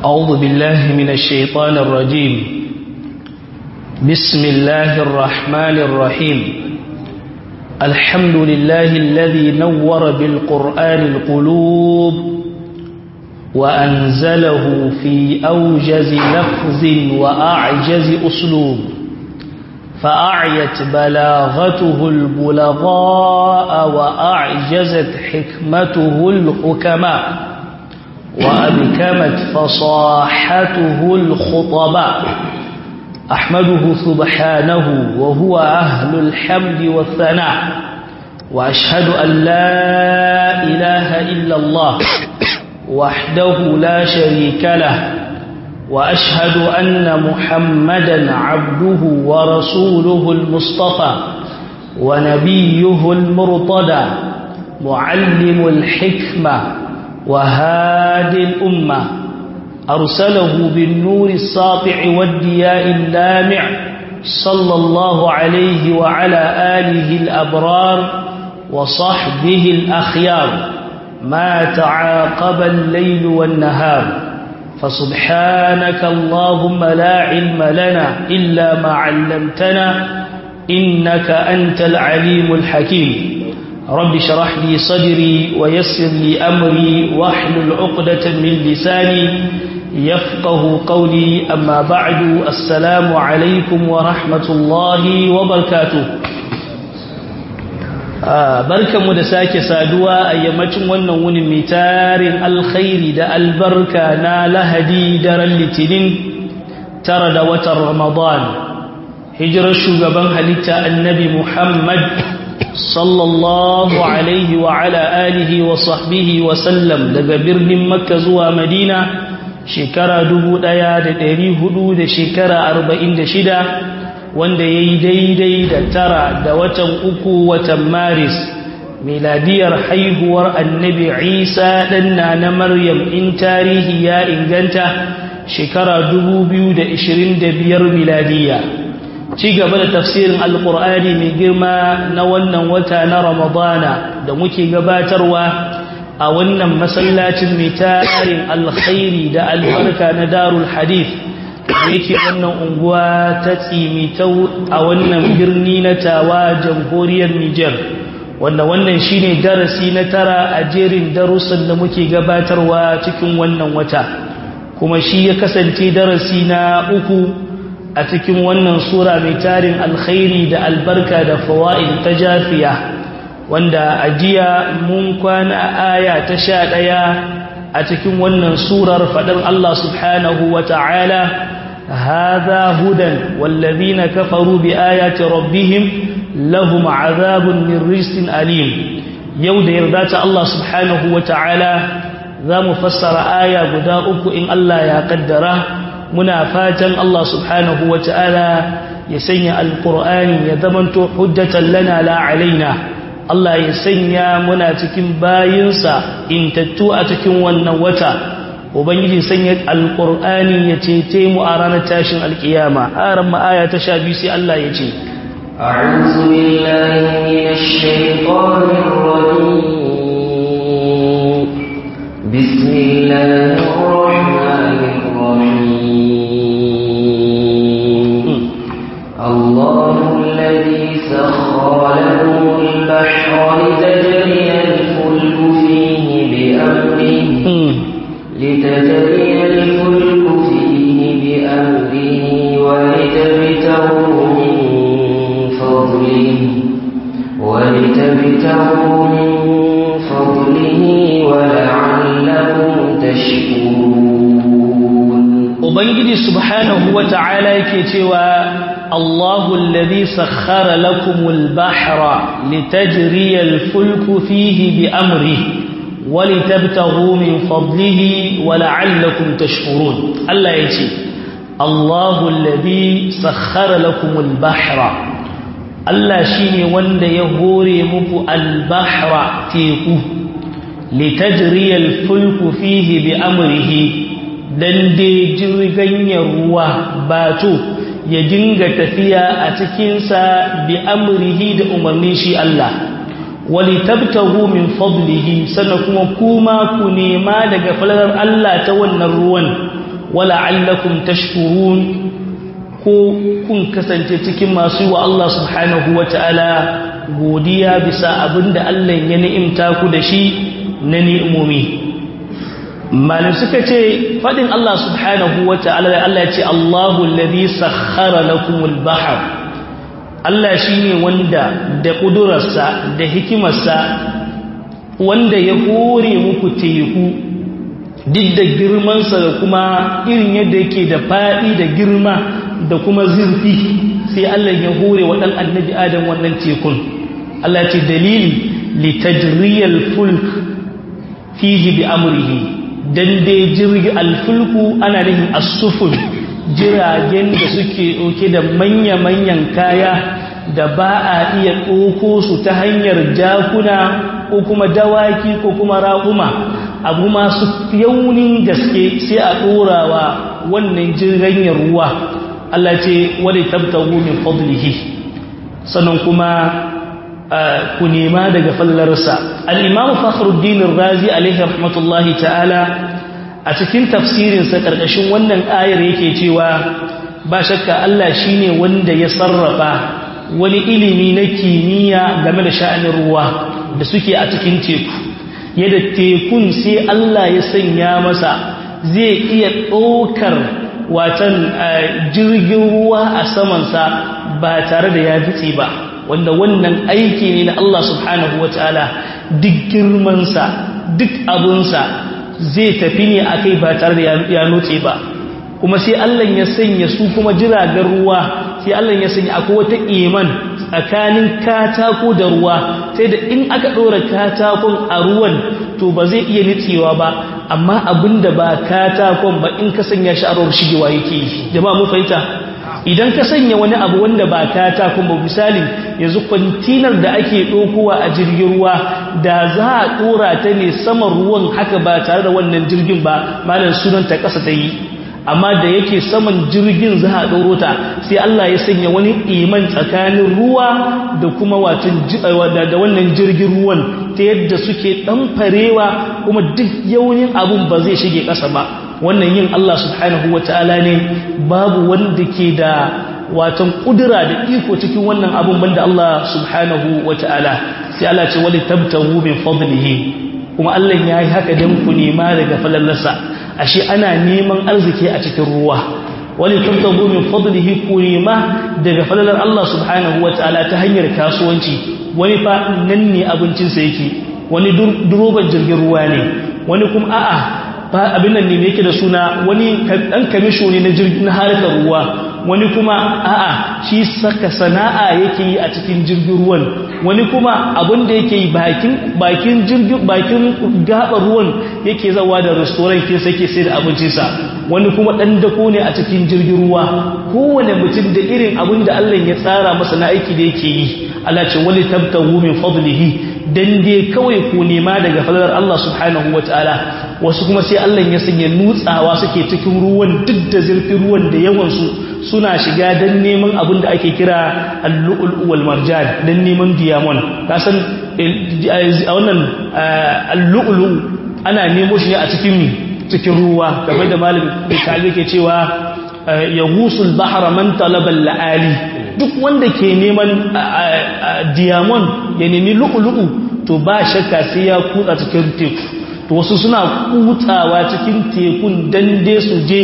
أعوذ بالله من الشيطان الرجيم بسم الله الرحمن الرحيم الحمد لله الذي نور بالقرآن القلوب وأنزله في أوجز لفظ وأعجز أسلوب فأعيت بلاغته البلغاء وأعجزت حكمته الحكماء وأبكمت فصاحته الخطباء أحمده سبحانه وهو أهل الحمد والثناء وأشهد أن لا إله إلا الله وحده لا شريك له وأشهد أن محمدا عبده ورسوله المصطفى ونبيه المرتضى معلم الحكمة وهادي الأمة أرسله بالنور الساطع والدياء اللامع صلى الله عليه وعلى آله الأبرار وصحبه الأخيار ما تعاقب الليل والنهار فسبحانك اللهم لا علم لنا إلا ما علمتنا إنك أنت العليم الحكيم رب شرح لي صدري ويسر لي أمري واحلل عقدة من لساني يفقه قولي أما بعد السلام عليكم ورحمة الله وبركاته barkanmu da sake saduwa a yammacin wannan wunin mai tarin alkhairi da albarka na lahadi daren litinin tara da watan ramadan hijirar shugaban halitta annabi muhammad sallallahu alaihi wa ala alihi wa sahbihi wa sallam daga birnin makka zuwa madina shekara dubu ɗaya da ɗari hudu da shekara arba'in da shida wanda ya yi daidai da tara da watan uku watan maris miladiyar haihuwar annabi isa ɗanna na maryam in tarihi ya inganta shekara dubu biyu da ishirin da biyar miladiya ci gaba da tafsirin alkur'ani mai girma na wannan wata na ramadana da muke gabatarwa a wannan masallacin mai tarin alkhairi da albarka na darul hadith yake wannan unguwa ta tsimitau a wannan birni na tawa jamhuriyar Nijar wanda wannan shine darasi na tara a jerin darussan da muke gabatarwa cikin wannan wata kuma shi ya kasance darasi na uku a cikin wannan sura mai tarin alkhairi da albarka da fawaid ta jafiya wanda ajiya mun kwana aya ta sha ɗaya a cikin wannan surar faɗin Allah subhanahu wa ta'ala هذا هدى والذين كفروا بآيات ربهم لهم عذاب من رجس أليم يود يردات الله سبحانه وتعالى ذا مفسر آية قداؤك إن الله يقدره منافاتا الله سبحانه وتعالى يسني القرآن يذمنت حجة لنا لا علينا Allah ya sanya muna cikin bayinsa in tattu a cikin wannan wata ubangiji sanya alqur'ani ya cece mu a ranar tashin alkiyama aran ma aya ta 12 sai Allah ya ce a'udhu billahi minash shaitanir rajim bismillahir rahmanir rahim Allahu alladhi sakhkhara lakum al-bahra litajriya al-fulku fihi bi amrihi لتجري الفلك فيه بأمره ولتبتغوا من فضله ولتبتغوا من فضله ولعلكم تشكرون Ubangiji subhanahu wa ta'ala yake cewa Allahu alladhi sakhkhara lakumul bahra litajriya al-fulku fihi bi amrihi ولتبتغوا من فضله ولعلكم تشكرون الله يجي الله الذي سخر لكم البحر الله شيني وند يهوري مكو البحر تيكو لتجري الفلك فيه بأمره dan dai jirgin ruwa bato ya dinga tafiya a cikinsa bi amrihi da umarnin shi Allah walitabtahu min fadlihi sannan kuma kuma ku nema daga falalar Allah ta wannan ruwan wala'allakum tashkurun ko kun kasance cikin masu wa Allah subhanahu wata'ala godiya bisa abinda Allah ya ni'imta ku da shi na ni'imomi malin suka ce fadin Allah subhanahu wata'ala da Allah ya ce Allahu alladhi sakhkhara lakumul bahr Allah shine wanda da kudurarsa da hikimarsa wanda ya hore muku teku duk da girmansa da kuma irin yadda yake da faɗi da girma da kuma zurfi sai Allah ya hore wa ɗan annabi adam wannan tekun Allah ce dalili litajriyal fulk fihi bi amrihi dan dai jirgi alfulku ana nufin as-sufun jiragen da suke ɗauke da manya-manyan kaya da ba a iya ɗauko su ta hanyar jakuna ko kuma dawaki ko kuma raƙuma abu masu yaunin gaske sai a ɗorawa wannan jirgin ruwa Allah ce wadda tabtahu min fadlihi sannan kuma ku nema daga fallarsa al-imam fakhruddin razi alaihi rahmatullahi ta'ala a cikin tafsirinsa ƙarƙashin wannan ayar yake cewa ba shakka Allah shine wanda ya sarrafa wani ilimi na kimiyya game da sha'anin ruwa da suke a cikin teku yadda tekun sai Allah ya sanya masa zai iya ɗaukar watan jirgin ruwa a samansa ba tare da ya fitse ba wanda wannan aiki ne na Allah subhanahu wa ta'ala duk girmansa duk abunsa zai tafi ne a kai ba tare da ya nutse ba kuma sai Allah ya sanya su kuma jiragen ruwa sai Allah ya sanya akwai wata iman tsakanin katako da ruwa sai da in aka ɗora katakon a ruwan to ba zai iya nitsewa ba amma abinda ba katakon ba in ka sanya shi a ruwan shigewa yake yi jama'a mu fahimta idan ka sanya wani abu wanda ba katakon ba misali yanzu kwantinar da ake ɗaukowa a jirgin ruwa da za a ɗora ta ne saman ruwan haka ba tare da wannan jirgin ba malam sunan ta ƙasa ta yi amma da yake saman jirgin za a ɗoro ta sai Allah ya sanya wani iman tsakanin ruwa da kuma watan da wannan jirgin ruwan ta yadda suke ɗan farewa kuma duk yaunin abun ba zai shige ƙasa ba wannan yin Allah subhanahu wa ta'ala ne babu wanda ke da watan ƙudura da iko cikin wannan abun banda Allah subhanahu wa ta'ala sai Allah ce wali tabtahu min fadlihi kuma Allah ya yi haka don ku nema daga falallarsa ashe ana neman arziki a cikin ruwa wani tabtabu min fadlihi ku nema daga falalar Allah subhanahu wataala ta hanyar kasuwanci wani fa nan ne abincinsa yake wani duroban jirgin ruwa ne wani kuma a'a ba abin nan ne yake da suna wani dan kamisho ne na jirgin harkar ruwa wani kuma a'a shi saka sana'a yake yi a cikin jirgin ruwan wani kuma abin da yake yi bakin bakin jirgin bakin gaba ruwan yake zawa da restaurant ke sake sai da abincinsa wani kuma dan dako ne a cikin jirgin ruwa kowane mutum da irin abin da Allah ya tsara masa na aiki da yake yi Allah ce wali tabtahu min fadlihi dan dai kawai ku nema daga fadlar Allah subhanahu wataala wasu kuma sai Allah ya sanya nutsawa suke cikin ruwan duk da zurfin ruwan da yawan su suna shiga dan neman abin da ake kira al-lu'lu wal marjan dan neman diamond kasan a wannan al-lu'lu ana nemo shi ne a cikin cikin ruwa kamar da malamin da ke cewa yahusul bahra man talaba al-ali duk wanda ke neman diamond ya nemi lu'lu'u to ba shakka sai ya kutsa cikin teku to wasu suna kutsawa cikin tekun dan dai su je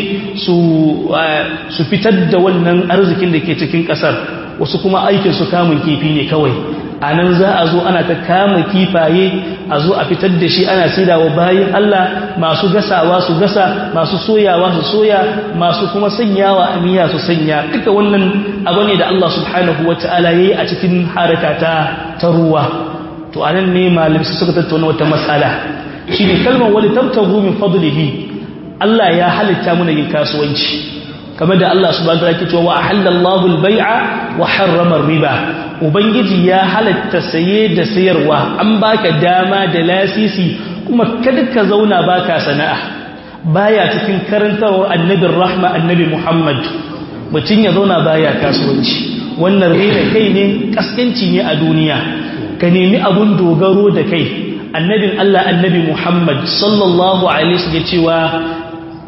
su fitar da wannan arzikin da ke cikin kasar wasu kuma aikin su kamun kifi ne kawai a nan za a zo ana ta kama kifaye a zo a fitar da shi ana sidawa bayan Allah masu gasawa su gasa masu soyawa su soya masu kuma sanyawa a miya su sanya duka wannan abu ne da Allah subhanahu wa ta'ala ya yi a cikin haraka ta ta ruwa to anan ne malamai suka tattauna wata matsala shi ne kalmar wani tabtagu min fadlihi Allah ya halitta muna yin kasuwanci kamar da Allah subhanahu wa ta'ala ke cewa wa halallahu al-bai'a wa harrama riba ubangiji ya halatta saye da sayarwa an baka dama da lasisi kuma kada ka zauna baka sana'a baya cikin karantarwar annabin rahma annabi Muhammad mutum ya zauna baya kasuwanci wannan rena kai ne kaskanci ne a duniya ka nemi abun dogaro da kai annabin Allah annabi Muhammad sallallahu alaihi wasallam cewa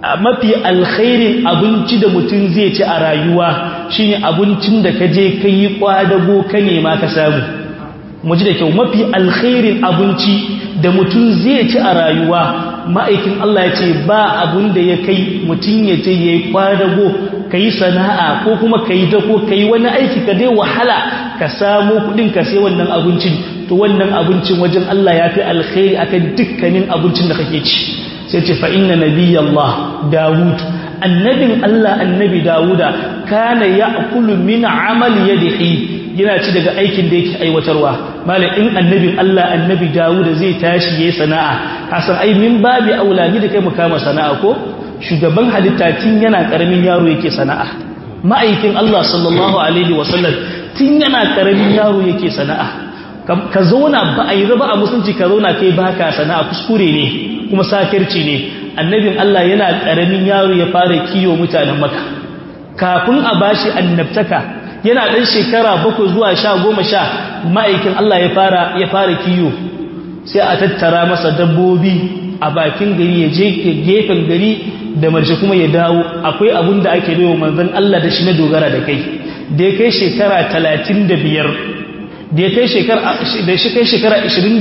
mafi alkhairin abinci da mutum zai ci a rayuwa shine abincin da ka je ka yi kwadago ka nema ka samu mu ji da kyau mafi alkhairin abinci da mutum zai ci a rayuwa ma'aikin Allah ya ce ba abun da ya kai mutum ya ce ya yi kwadago ka yi sana'a ko kuma ka yi dako ka yi wani aiki ka dai wahala ka samu kudin ka sai wannan abincin to wannan abincin wajen Allah ya fi alkhairi akan dukkanin abincin da kake ci sai ce fa inna nabiyallah dawud annabin Allah annabi dawuda kana ya'kulu min amali yadihi yana ci daga aikin da yake aiwatarwa malam in annabin Allah annabi dawuda zai tashi yayin sana'a hasan ai min babi aulani da kai mu kama sana'a ko shugaban halitta tun yana karamin yaro yake sana'a ma'aikin Allah sallallahu alaihi wasallam tun yana karamin yaro yake sana'a ka zauna ba a yi raba a musulunci ka zauna kai baka sana'a kuskure ne kuma sakirci ne annabin Allah yana karamin yaro ya fara kiyo mutanen maka kafin a bashi annabtaka yana dan shekara bakwai zuwa sha goma sha ma'aikin Allah ya fara ya fara kiyo sai a tattara masa dabbobi a bakin gari ya je gefen gari da marshe kuma ya dawo akwai abun da ake bayo manzon Allah da shi na dogara da kai da ya kai shekara talatin da biyar da ya kai shekara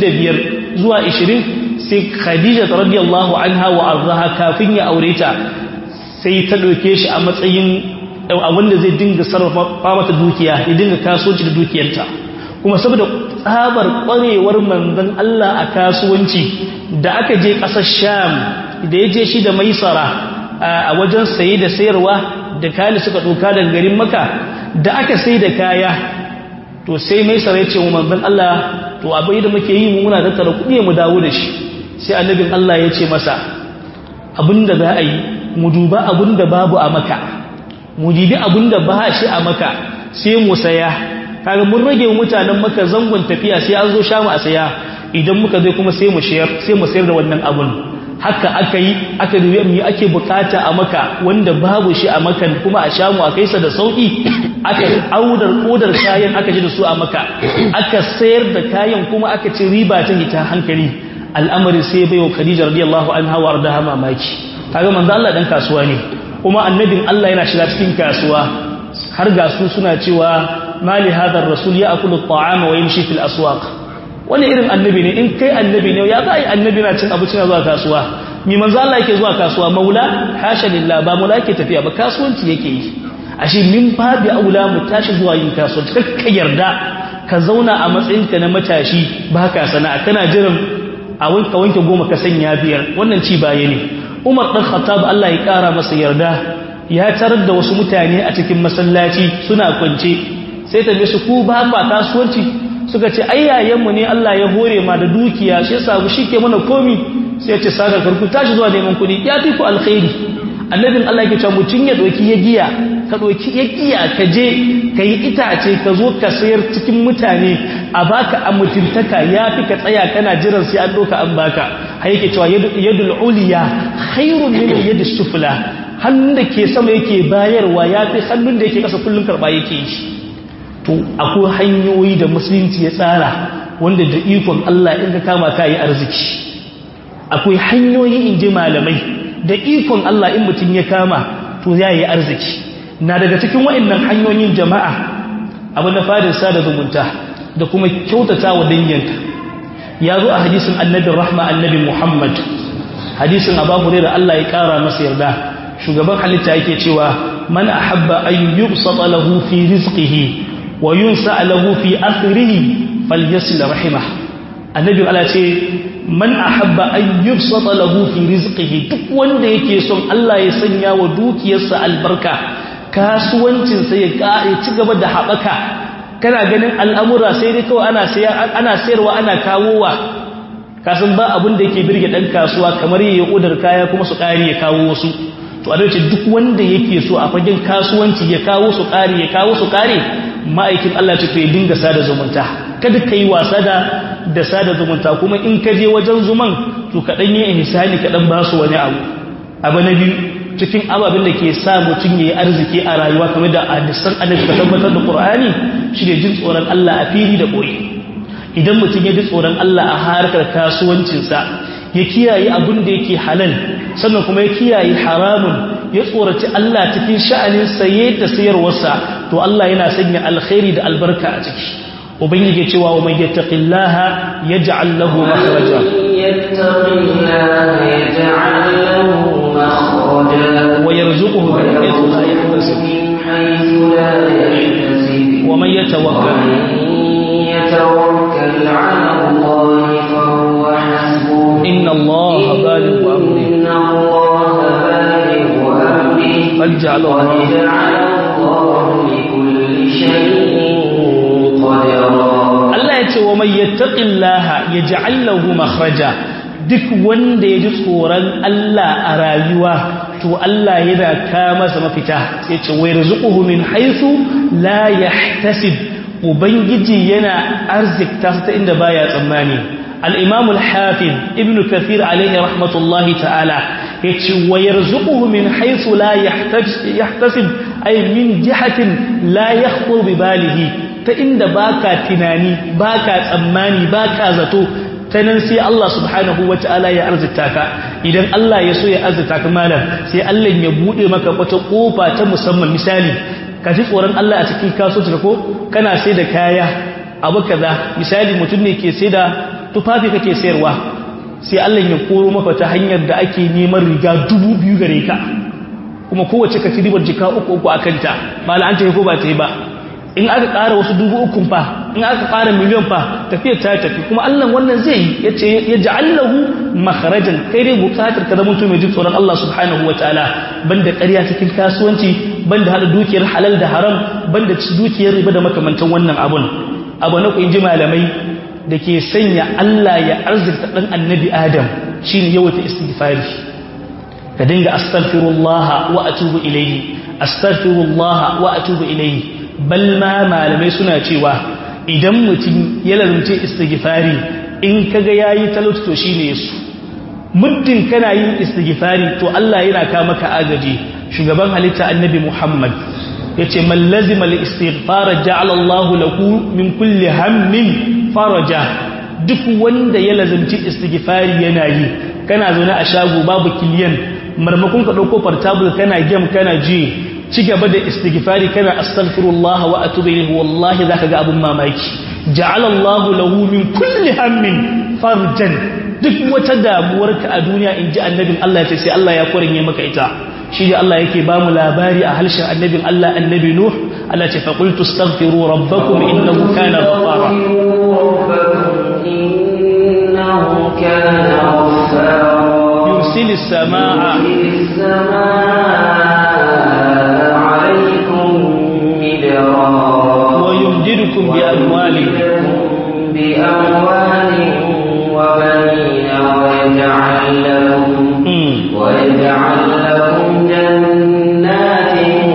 25 zuwa 20 sai khadija radiyallahu anha wa arzaha kafin ya aure ta sai ta ɗauke shi a matsayin wanda zai dinga sarrafa mata dukiya ya dinga kasuwanci da dukiyarta kuma saboda tsabar ƙwarewar manzon Allah a kasuwanci da aka je ƙasar sham da ya je shi da maisara a wajen saye da sayarwa da kayan suka ɗauka daga garin maka da aka sai da kaya to sai mai sarai ce mu manzon Allah to abai da muke yi mu muna tattara kuɗi mu dawo da shi sai annabin Allah ya ce masa abinda za a yi mu duba abinda babu a maka mu dibi abinda ba shi a maka sai mu saya kaga mun rage mutanen maka zangon tafiya sai an zo sha mu a saya idan muka zai kuma sai mu shayar sai mu sayar da wannan abun haka aka yi aka dubi me ake bukata a maka wanda babu shi a makan kuma a sha mu a kaisa da sauki aka audar odar kayan aka ji da su a maka aka sayar da kayan kuma aka ci riba ta hita hankali al'amari sai bayo Khadija radiyallahu anha wa ardaha mamaki kaga manzo Allah dan kasuwa ne kuma annabin Allah yana shiga cikin kasuwa har ga su suna cewa mali hadar rasul ya akulu at-ta'ama wa yamshi fil aswaq wani irin annabi ne in kai annabi ne ya za yi annabi na cin abinci na zuwa kasuwa mi manzo Allah yake zuwa kasuwa maula hasha lillah ba maula yake tafiya ba kasuwanci yake yi ashe min babi aula mu tashi zuwa yin kasuwanci kakka yarda ka zauna a matsayinka na matashi ba ka sana'a kana jiran a wanka wanke goma ka sanya biyar wannan ci baya ne Umar dan Khattab Allah ya kara masa yarda ya tarar da wasu mutane a cikin masallaci suna kwance sai ta su ku ba ba kasuwanci suka ce ai yayanmu ne Allah ya hore ma da dukiya shi yasa shi ke mana komi sai ya ce saka karku tashi zuwa neman kuɗi ya fi ku alkhairi annabin Allah yake cewa mutun ya doki ya giya ka doki ya giya ka je ka yi itace ka zo ka sayar cikin mutane a baka a mutuntaka ya fi ka tsaya kana jiran sai an doka an baka har yake cewa yadul uliya khairun min yadi sufla hannun da ke sama yake bayarwa ya fi hannun da yake kasa kullun karba yake yi to akwai hanyoyi da musulunci ya tsara wanda da ikon Allah in ka kama ka yi arziki akwai hanyoyi in ji malamai da ikon Allah in mutum ya kama to ya yi arziki na daga cikin waɗannan hanyoyin jama'a abu na fadin sada zumunta da kuma kyautata wa danyanka ya zo a hadisin annabin rahma annabi muhammad hadisin abu da Allah ya ƙara masa yarda shugaban halitta yake cewa man ahabba an yubsata lahu fi rizqihi wa yunsa lahu fi akhirihi falyasil rahimah annabi Allah ce man ahabba an yubsata lahu fi rizqihi duk wanda yake son Allah ya sanya wa dukiyarsa albarka kasuwancin sa ya kare ci gaba da habaka kana ganin al'amura sai dai kawai ana sayar ana sayarwa ana kawowa kasan ba abin da yake birge dan kasuwa kamar yayi odar kaya kuma su kare ya kawo wasu to a dace duk wanda yake so a fagen kasuwanci ya kawo su kare ya kawo su kare ma'aikin Allah ce to ya dinga sada zumunta kada kai wasa da da sada zumunta kuma in ka je wajen zuman to ka dan yi ihsani ka dan ba su wani abu abu na biyu cikin ababen da ke sa mutum yayi arziki a rayuwa kamar da hadisan annabi ka tabbatar da Qur'ani shi ne jin tsoron Allah a fili da boye idan mutum ya ji tsoron Allah a harkar kasuwancinsa ya kiyaye abin da yake halal sannan kuma ya kiyaye haramun ya tsoraci Allah cikin sha'anin saye da sayarwarsa to Allah yana sanya alkhairi da albarka a ciki ubangiji cewa wa man yattaqillaha yaj'al lahu makhraja yattaqillaha yaj'al lahu makhraja wa yarzuquhu min haythu la yahtasib wa man yatawakkal يتوكل على الله فهو حسبه إن الله بالغ أمره إن الله بالغ أمره قد جعل قد الله جعل الله لكل شيء قدرا Allah ya ce wa mai yattaqillaha yaj'al lahu makhraja duk wanda ya ji tsoron Allah a rayuwa to Allah yana ka masa mafita sai ce wa yarzuquhu min haythu la yahtasib ubangiji yana arzikta su ta inda baya tsammani al-imam al-hafiz ibn kathir alayhi rahmatullahi ta'ala yace wa yarzuquhu min haythu la yahtasib ay min jihatin la yakhطر bi balihi ta inda baka tunani baka tsammani baka zato ta nan sai Allah subhanahu wata'ala ya arzita ka idan Allah ya so ya arzita ka malam sai Allah ya bude maka wata kofa ta musamman misali ka ji tsoron Allah a cikin kasuwanci ko kana sai da kaya abu kaza misali mutum ne ke sai da tufafi kake sayarwa sai Allah ya koro maka ta hanyar da ake neman riga dubu biyu gare ka kuma kowace ka ci ribar jika uku uku akan ta mala an ta ko ba ta yi ba in aka ƙara wasu dubu ukun fa in aka ƙara miliyan fa tafiyar ta tafi kuma Allah wannan zai yi ya ce ya ja'allahu makharajan kai dai bukatar ka zama mai jin tsoron Allah subhanahu wa ta'ala banda ƙarya cikin kasuwanci banda hada dukiyar halal da haram banda dukiyar riba da makamantan wannan abun abu na ku in ji malamai da ke sanya Allah ya arzikta ɗan annabi Adam shine yawaita istighfari ka dinga astaghfirullah wa atubu ilayhi astaghfirullah wa atubu ilayhi bal ma malamai suna cewa idan mutum ya lalunce istighfari in kaga yayi talauci to shine yesu muddin kana yin istighfari to Allah yana ka maka agaji shugaban halitta annabi Muhammad yace man lazima al-istighfar ja'ala Allah lahu min kulli hammin faraja duk wanda ya lazimci istighfari yana yi kana zaune a shago babu kiliyan marmakon ka dauko portable kana game kana ji ci gaba da istighfari kana astaghfirullah wa atubu ilayhi wallahi zaka ga abun mamaki ja'ala Allah lahu min kulli hammin farjan duk wata damuwarka a duniya inji annabin Allah ya ce sai Allah ya korinye maka ita shi da Allah yake ba mu labari a harshen annabin Allah annabi Nuh Allah ce fa qultu astaghfiru rabbakum innahu kana ghaffara إنه كان غفارا yursilis samaa السماء عليكم مدرارا wa yumdidukum bi amwalin بأموال وبنين ويجعل لكم Mm. ويجعل لكم جنات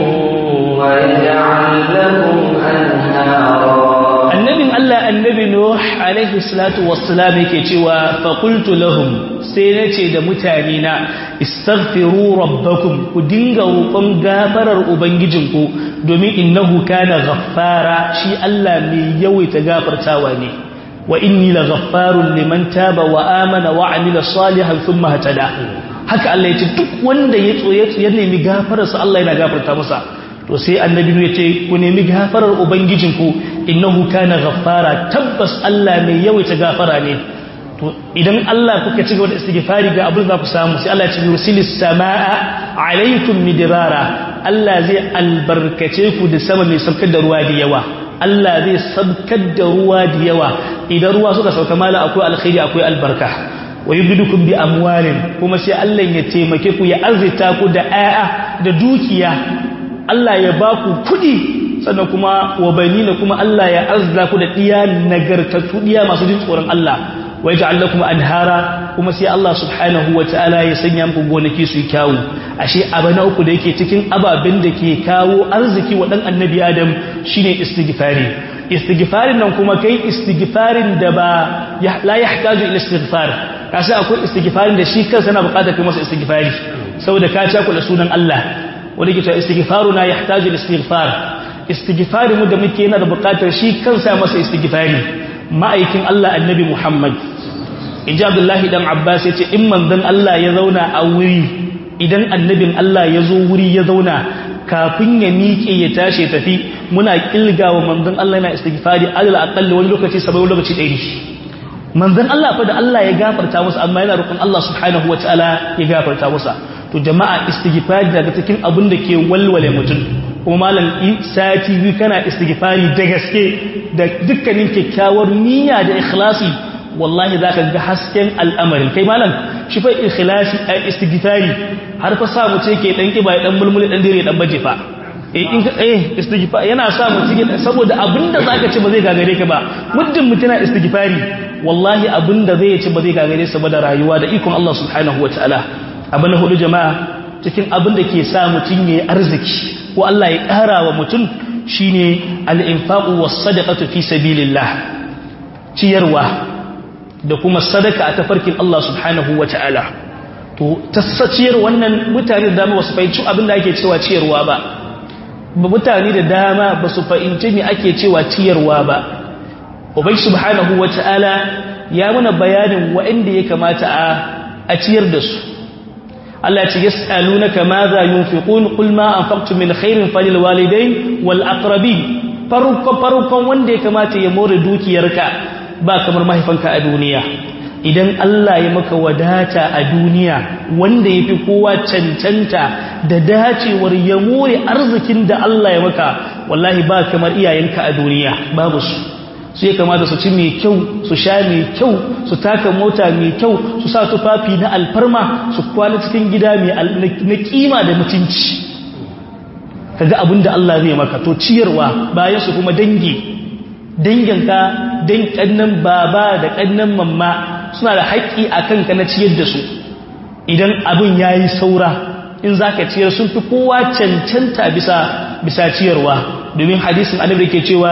ويجعل لكم أنهارا annabin Allah annabi Nuh alaihi salatu wassalam yake cewa fa qultu lahum sai nace da mutane na istaghfiru rabbakum ku dinga roƙon gafarar ubangijinku domin innahu kana ghaffara shi Allah mai yawaita gafartawa ne wa inni laghaffarun liman taba wa amana wa amila salihan thumma hatada haka Allah ya ce duk wanda ya tsoye ya nemi gafararsa Allah yana gafarta masa to sai annabi ya ce ku nemi gafarar ubangijinku innahu kana ghaffara tabbas Allah mai yawaita gafara ne to idan Allah kuka ci gaba da istighfari ga abin za ku samu sai Allah ya ce yursilis samaa alaikum midrara Allah zai albarkace ku da sama mai saukar da ruwa da yawa Allah zai sabkar da ruwa da yawa idan ruwa suka sauka mala akwai alkhairi akwai albarka wa yubdukum bi amwalin kuma sai Allah ya taimake ku ya arzita ku da ayya da dukiya Allah ya ba ku kudi sannan kuma wa banina kuma Allah ya azza ku da diya nagartattu diya masu jin tsoron Allah wa yaj'al lakum anhara kuma sai Allah subhanahu wataala ya sanya muku gonaki su yi kyawu ashe abana uku da yake cikin ababen da ke kawo arziki wa dan annabi Adam shine istighfari istighfarin nan kuma kai istighfarin da ba la yahtaju ila istighfar kashi akwai istighfarin da shi kansa yana bukatar kai masa istighfari saboda ka ci kula sunan Allah wanda ke cewa istighfaruna yahtaju ila istighfar istighfarin mu da muke yana da bukatar shi kansa masa istighfari ma'aikin Allah annabi Muhammad in ji abdullahi dan abbas ya ce in manzon Allah ya zauna a wuri idan annabin Allah ya zo wuri ya zauna kafin ya miƙe ya tashi ya tafi muna kilga wa manzon Allah yana istighfari alal aqall wani lokaci sabai wani lokaci ɗari manzon Allah fa da Allah ya gafarta masa amma yana roƙon Allah subhanahu wataala ya gafarta masa to jama'a istighfari daga cikin abin da ke walwale mutum kuma malam sati biyu kana istighfari da gaske da dukkanin kyakkyawar niyya da ikhlasi wallahi zaka ga hasken al'amarin kai malam shi fa ikhlasi a istighfari har fa sa mu ce ke dan kiba dan mulmuli dan dire dan baje fa eh in ka eh istighfar yana sa mu cikin saboda abinda zaka ce ba zai gagare ka ba muddin mutuna istighfari wallahi abinda zai ci ba zai gagare sa ba da rayuwa da ikon Allah subhanahu wataala abin na hudu jama'a cikin abin da ke sa mutum yayi arziki ko Allah ya ƙara wa mutum shine al-infaqu was-sadaqatu fi sabilillah ciyarwa da kuma sadaka a tafarkin Allah subhanahu wa ta'ala to tasaciyar wannan mutane da dama ba su fahimci abin da ake cewa ciyarwa ba mutane da dama ba su fahimci me ake cewa ciyarwa ba ubai subhanahu wa ta'ala ya mana bayanin waɗanda ya kamata a ciyar da su Allah ce yas'alunaka ma za yunfiqun qul ma anfaqtum min khairin falil walidain wal aqrabin farko farkon wanda ya kamata ya more dukiyarka ba kamar mahaifanka a duniya idan Allah ya maka wadata a duniya wanda ya fi kowa cancanta da dacewar ya more arzikin da Allah ya maka wallahi ba kamar iyayenka a duniya babu su su ya kamata su ci mai kyau su sha mai kyau su taka mota mai kyau su sa tufafi na alfarma su kwana cikin gida na kima da mutunci kaga abin da Allah zai maka to ciyarwa bayan su kuma dangi danginka dan kannan baba da kannan mamma suna da haƙƙi a kanka na ciyar da su idan abin yayi saura in zaka ciyar sun fi kowa cancanta bisa bisa ciyarwa domin hadisin annabi ke cewa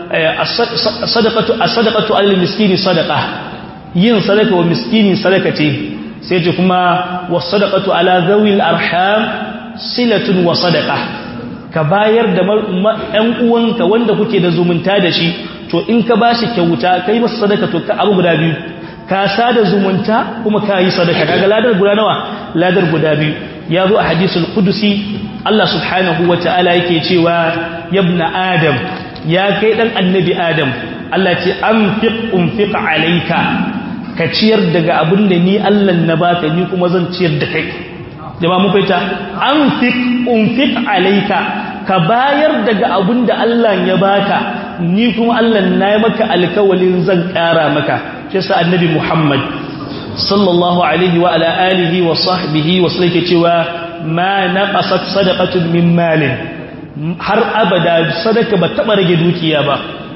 as-sadaqatu as-sadaqatu al-miskini sadaqa yin sadaka wa miskini sadaka ce sai ce kuma was-sadaqatu ala zawil arham silatun wa sadaqa ka bayar da ɗan uwanka wanda kuke da zumunta da shi to in ka ba shi kyauta kai masa sadaka to ka abu guda biyu ka sada zumunta kuma ka yi sadaka kaga ladar guda nawa ladar guda biyu ya zo a hadisul qudusi Allah subhanahu wataala yake cewa yabna adam ya kai dan annabi adam Allah ce anfiq unfiq alayka ka ciyar daga abin da ni Allah na baka ni kuma zan ciyar da kai jama'a mun fahimta anfiq unfiq alayka ka bayar daga abin da Allah ya baka ni kuma Allah na yi maka alkawalin zan ƙara maka shi sa annabi Muhammad sallallahu alaihi wa ala alihi wa sahbihi wa sallake cewa ma naqasat sadaqatun min malin har abada sadaka ba taba rage dukiya ba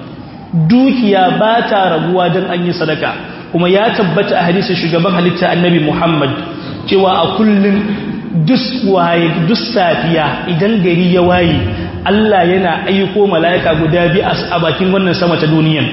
dukiya ba ta raguwa dan an yi sadaka kuma ya tabbata a hadisin shugaban halitta annabi Muhammad cewa a kullun dus waye dus safiya idan gari ya waye Allah yana aiko mala'ika guda biyu a bakin wannan sama ta duniyan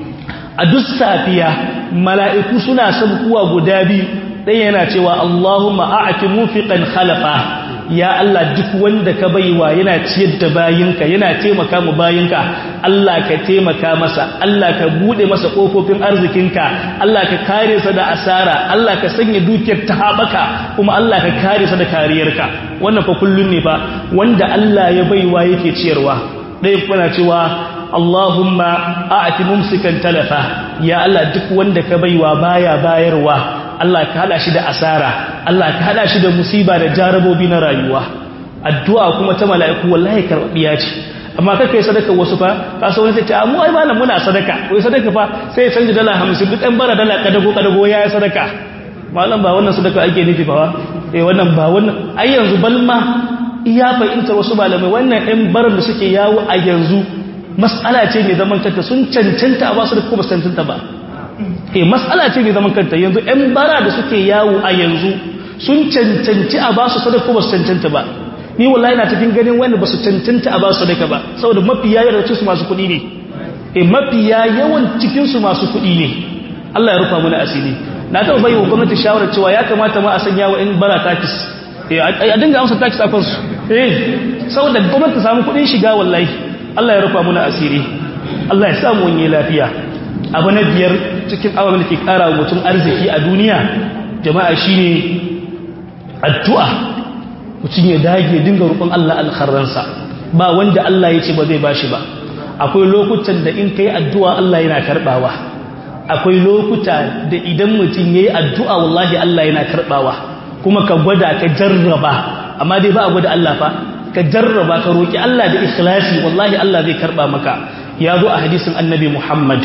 a duk safiya mala'iku suna sabkuwa guda biyu ɗaya yana cewa Allahumma a'ati mufiqan khalafa ya Allah duk wanda ka baiwa yana ciyar da bayinka yana taimaka mu bayinka Allah ka taimaka masa Allah ka bude masa kofofin arzikinka Allah ka kare sa da asara Allah ka sanya dukiyar ta habaka kuma Allah ka kare sa da kariyarka wannan fa kullun ne fa wanda Allah ya baiwa yake ciyarwa dai kuna cewa Allahumma a'ti mumsikan talafa ya Allah duk wanda ka baiwa baya bayarwa Allah ka hada shi da asara Allah ka hada shi da musiba da jarabobi na rayuwa addu'a kuma ta mala'iku wallahi karbiya ce amma kake sadaka wasu fa ka so wani sai ce mu ai malam muna sadaka wai sadaka fa sai ya canja dala 50 duk ɗan bara dala kadago kadago ya sadaka malam ba wannan sadaka ake nufi ba eh wannan ba wannan ai yanzu balma iya fahimtar wasu malamai wannan ɗan baran da suke yawo a yanzu mas'ala ce mai zaman kanta sun cancanta a basu da kuma cancanta ba eh mas'ala ce mai zaman kanta yanzu ɗan bara da suke yawo a yanzu sun cancanci a basu sadaka kuma su cancanta ba ni wallahi na cikin ganin wanda ba su cancanta a basu sadaka ba saboda mafiya yawan cikin su masu kuɗi ne eh mafiya yawan cikin su masu kuɗi ne Allah ya rufa mana asiri na taɓa bai wa gwamnati shawarar cewa ya kamata ma a sanya wa in bara takis a dinga amsa takis a kansu eh saboda gwamnati ta samu kuɗin shiga wallahi Allah ya rufa muna asiri Allah ya samu wani lafiya abu na biyar cikin abubuwan da ke kara wa mutum arziki a duniya jama'a shine addu'a mutum ya dage dinga roƙon Allah alkharransa ba wanda Allah ya ce ba zai bashi ba akwai lokutan da in kai addu'a Allah yana karbawa akwai lokuta da idan mutum yayi addu'a wallahi Allah yana karbawa kuma ka gwada ka jarraba amma dai ba a gwada Allah fa ka jarraba ka roki Allah da ikhlasi wallahi Allah zai karba maka ya zo a hadisin annabi Muhammad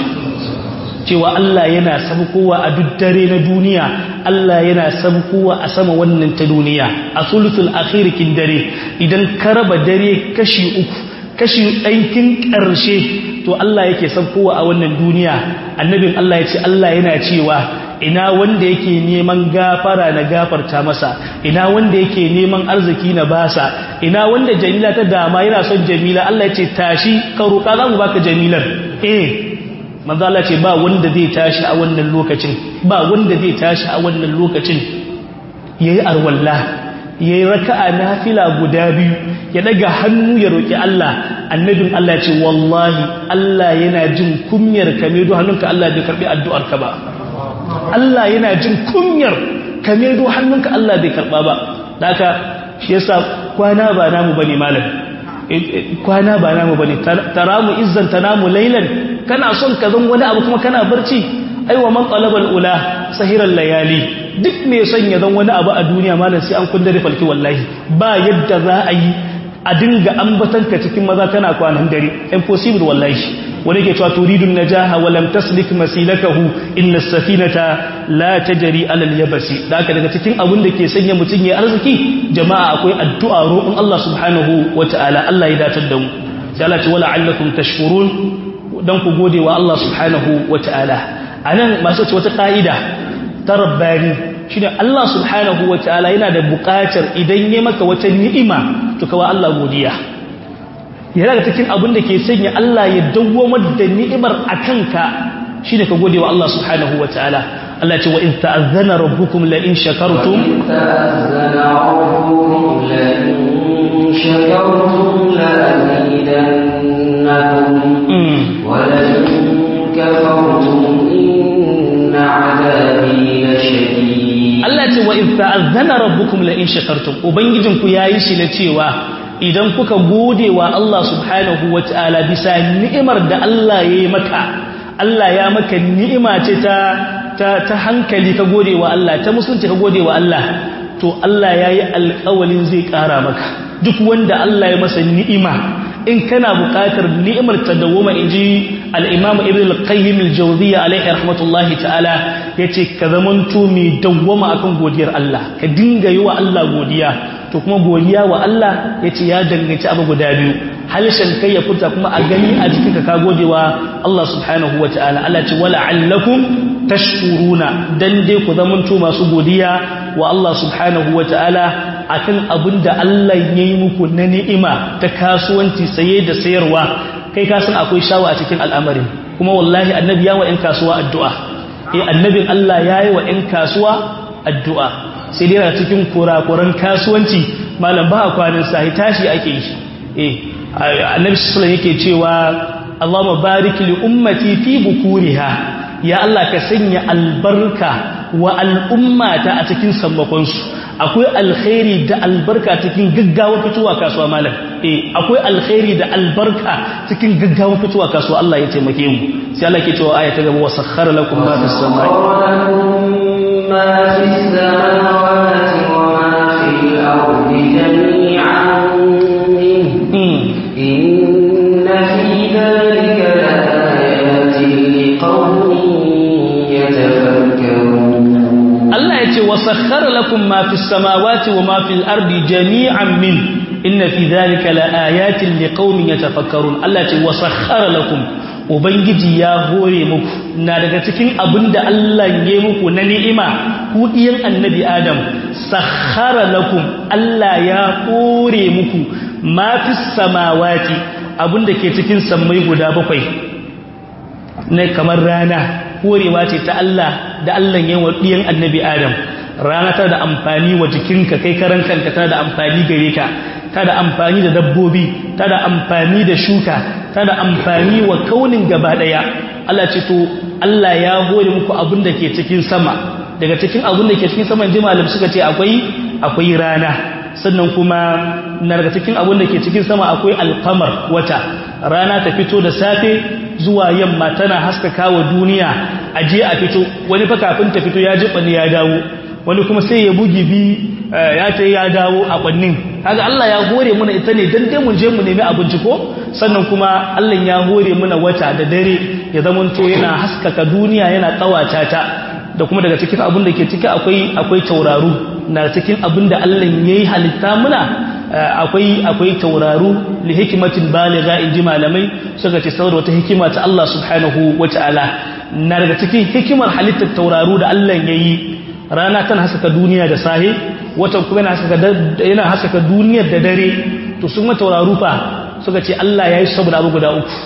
cewa Allah yana sabkowa a duk dare na duniya Allah yana sabkowa a sama wannan ta duniya a sulusul akhir kin dare idan ka raba dare kashi uku kashi ɗankin ƙarshe to Allah yake sabkowa a wannan duniya annabin Allah ya ce Allah yana cewa ina wanda yake neman gafara na gafarta masa ina wanda yake neman arziki na basa ina wanda jamila ta dama yana son jamila Allah ya ce tashi ka roƙa za mu baka jamilar eh manzo Allah ce ba wanda zai tashi a wannan lokacin ba wanda zai tashi a wannan lokacin yayi arwalla yayi raka'a nafila guda biyu ya daga hannu ya roki Allah annabin Allah ya ce wallahi Allah yana jin kunyar ka me do hannunka Allah bai karbi addu'ar ka ba Allah yana jin kunyar ka me do hannunka Allah bai karba ba haka shi yasa kwana ba namu bane malam kwana ba namu bane taramu izzan tanamu laylan kana son ka zan wani abu kuma kana barci aiwa man talabal ula sahiran layali duk mai son ya zan wani abu a duniya malam sai an kundare falki wallahi ba yadda za a yi a dinga ambatanka cikin maza kana kwanan dare impossible wallahi wani ke cewa turidun najaha wa lam taslik masilakahu inna safinata la tajri ala al-yabasi da haka daga cikin abin da ke sanya mutun ya arziki jama'a akwai addu'a roƙon Allah subhanahu wataala Allah ya datar da mu sai Allah ce wala allakum tashkurun dan ku gode wa Allah subhanahu wataala anan masu ce wata ka'ida ta rabbani shine Allah subhanahu wataala yana da buƙatar idan ya maka wata ni'ima to kawa Allah godiya yana da cikin abin da ke sanya Allah ya dawwamar da ni'imar akanka shine ka gode wa Allah subhanahu wataala Allah ce wa in ta'azzana rabbukum la in shakartum ta'azzana rabbukum la in shakartum la azidannakum wa la in kafartum inna 'adabi lashadid Allah ce wa in ta'azzana rabbukum la in shakartum ubangijinku yayi shi na cewa idan kuka gode wa Allah subhanahu wa ta'ala bisa ni'imar da Allah ya yi maka Allah ya maka ni'ima ce ta, ta, hankali ka gode wa Allah ta musulunci ka gode wa Allah to Allah ya yi alƙawalin zai ƙara maka duk wanda Allah ya masa ni'ima in kana buƙatar ni'imar ta dawoma in ji al'imamu ibn al-qayyim al-jawziya alaihi rahmatullahi ta'ala ya ce ka zamanto mai dawwama akan godiyar Allah ka dinga yi wa Allah godiya to kuma godiya wa Allah ya ce ya danganci abu guda biyu halishan kai ya furta kuma a gani a jikinka ka gode wa Allah subhanahu wa ta'ala Allah ce wala allakum tashkuruna dan dai ku zamanto masu godiya wa Allah subhanahu wa ta'ala akan abin da Allah ya yi muku na ni'ima ta kasuwanci saye da sayarwa kai ka san akwai shawa a cikin al'amarin kuma wallahi annabi ya wa 'yan kasuwa addu'a eh annabin Allah ya yi wa 'yan kasuwa addu'a sai dai cikin kurakuran kasuwanci malam ba a kwanin sahi tashi ake yi eh annabi sallallahu yake cewa Allahumma barik li ummati fi bukuriha ya Allah ka sanya albarka wa al'ummata a cikin sammakonsu akwai alkhairi da albarka cikin gaggawa fitowa kasuwa malam eh akwai alkhairi da albarka cikin gaggawa fitowa kasuwa Allah ya taimake mu sai Allah ke cewa aya ta gaba wa sakhkhara lakum ma fis samai ma fis samawati wa ma fil ardi jami'an inna fi dhalika laayatin liqaumin yatafakkarun Allah ya ce wa sakhkhara lakum ma fis samawati wa ma fil ardi jami'an min inna fi dhalika laayatin liqaumin yatafakkarun Allah ya ce wa sakhkhara lakum ubangiji ya hore muku na daga cikin abinda Allah ya muku na ni'ima ku diyan annabi Adam sakhkhara lakum Allah ya hore muku ma fis samawati abinda ke cikin sammai guda bakwai na kamar rana horewa ce ta Allah da Allah ya wa ɗiyan annabi Adam rana ta da amfani wa jikinka kai karan kanka ta da amfani gare ka ta da amfani da dabbobi ta da amfani da shuka ta da amfani wa kaunin gaba ɗaya Allah ce to Allah ya hore muku abin da ke cikin sama daga cikin abin da ke cikin sama ji malam suka ce akwai akwai rana sannan kuma na daga cikin abin da ke cikin sama akwai alkamar wata rana ta fito da safe zuwa yamma tana haskaka wa duniya a je a fito wani fa kafin ta fito ya ji kwani ya dawo wani kuma sai ya bugi bi ya ce ya dawo a kwannin kaga Allah ya hore muna ita ne dan dai mun je mu nemi abinci ko sannan kuma Allah ya hore muna wata da dare ya zamanto yana haskaka duniya yana tsawata ta da kuma daga cikin abin da ke ciki akwai akwai tauraru na cikin abin da Allah yayi halitta muna akwai akwai tauraru li hikmatin baligha inji malamai suka ce saboda wata hikima ta Allah subhanahu wataala na daga cikin hikimar halittar tauraru da Allah yayi rana tana haskaka duniya da sahi watan kuma yana haskaka yana haskaka duniyar da dare to sun tauraru fa suka ce Allah yayi saboda abu guda uku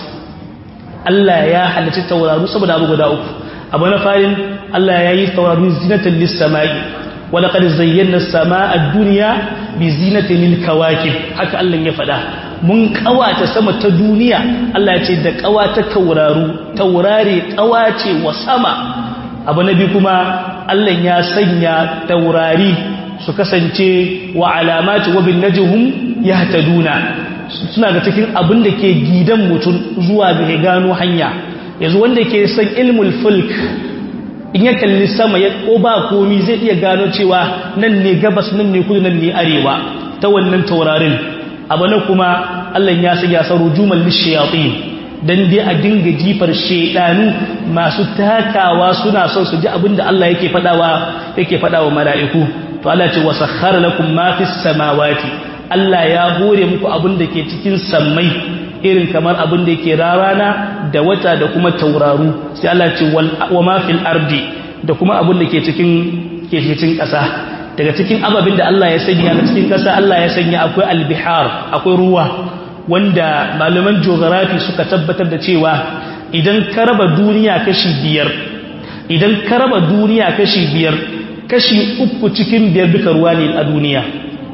Allah ya halicci tauraru saboda abu guda uku abu na farin Allah yayi tauraru zinatan lis-samai wa laqad zayyana as-samaa ad-dunya bi zinatin lil-kawakib haka Allah ya faɗa mun kawata sama ta duniya Allah ya ce da kawata tauraru taurare kawace wa sama abu na biyu kuma Allah ya sanya taurari su kasance wa alamati wa bin najhum yahtaduna suna ga cikin abin da ke gidan mutum zuwa ga gano hanya yanzu wanda ke san ilmul fulk in ya kalli sama ya ko ba komi zai iya gano cewa nan ne gabas nan ne kudu nan ne arewa ta wannan taurarin abu na kuma Allah ya sanya sa rujumal lishayatin dan dai a dinga jifar shedanu masu takawa suna son su ji abinda Allah yake fadawa yake fadawa mala'iku to Allah ce wasakhara lakum ma fis samawati Allah ya hore muku abinda ke cikin sammai irin kamar abin da yake rarana da wata da kuma tauraru sai Allah ce wa ma fil ardi da kuma abin da ke cikin ke cikin ƙasa daga cikin ababin da Allah ya sanya a cikin ƙasa Allah ya sanya akwai albihar akwai ruwa wanda malaman geography suka tabbatar da cewa idan ka raba duniya kashi biyar idan ka raba duniya kashi biyar kashi uku cikin biyar duka ruwa ne a duniya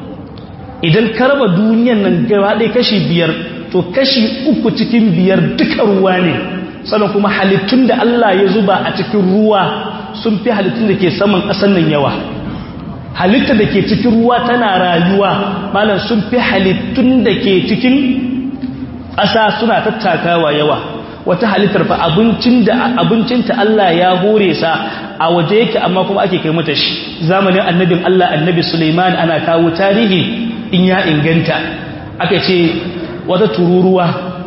idan ka raba duniyan nan gaba ɗaya kashi biyar to kashi uku cikin biyar duka ruwa ne sannan kuma halittun da Allah ya zuba a cikin ruwa sun fi halittun da ke saman ƙasan nan yawa halitta da ke cikin ruwa tana rayuwa malam sun fi halittun da ke cikin ƙasa suna tattakawa yawa wata halittar fa abincin da abincinta Allah ya hore sa a waje yake amma kuma ake kai mata shi zamanin annabin Allah annabi Sulaiman ana kawo tarihi in ya inganta aka ce wata tururuwa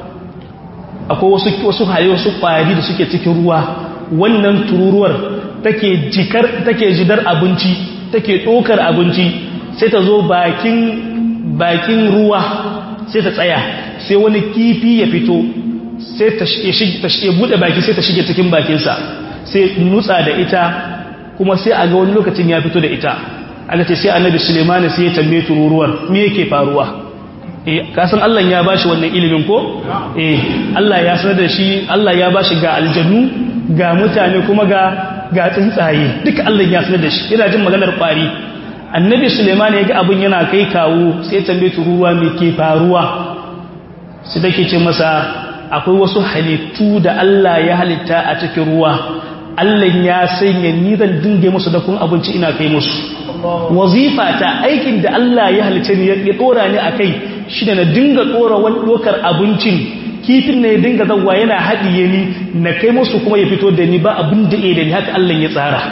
akwai wasu wasu hali wasu kwari da suke cikin ruwa wannan tururuwar take jikar take jidar abinci take ɗokar abinci sai ta zo bakin bakin ruwa sai ta tsaya sai wani kifi ya fito sai ta shige bude baki sai ta shige cikin bakinsa sai nutsa da ita kuma sai a ga wani lokacin ya fito da ita aka ce sai annabi sulemani sai ya tambaye tururuwar me yake faruwa eh kasan Allah ya bashi wannan ilimin ko eh Allah ya sanar da shi Allah ya bashi ga aljannu ga mutane kuma ga ga tsuntsaye duka Allah ya sanar da shi yana jin maganar kwari annabi sulemani ya ga abin yana kai kawo sai ya tambaye tururuwa me ke faruwa sai take ce masa akwai wasu halittu da Allah ya halitta a cikin ruwa Allah ya sanya ni zan dinga musu da kun abinci ina kai musu wazifa ta aikin da Allah ya halitta ni ya dora ni akai shi da na dinga dora wani dokar abincin kifin ne ya dinga zawwa yana haɗiye ni na kai musu kuma ya fito da ni ba abin da da ni haka Allah ya tsara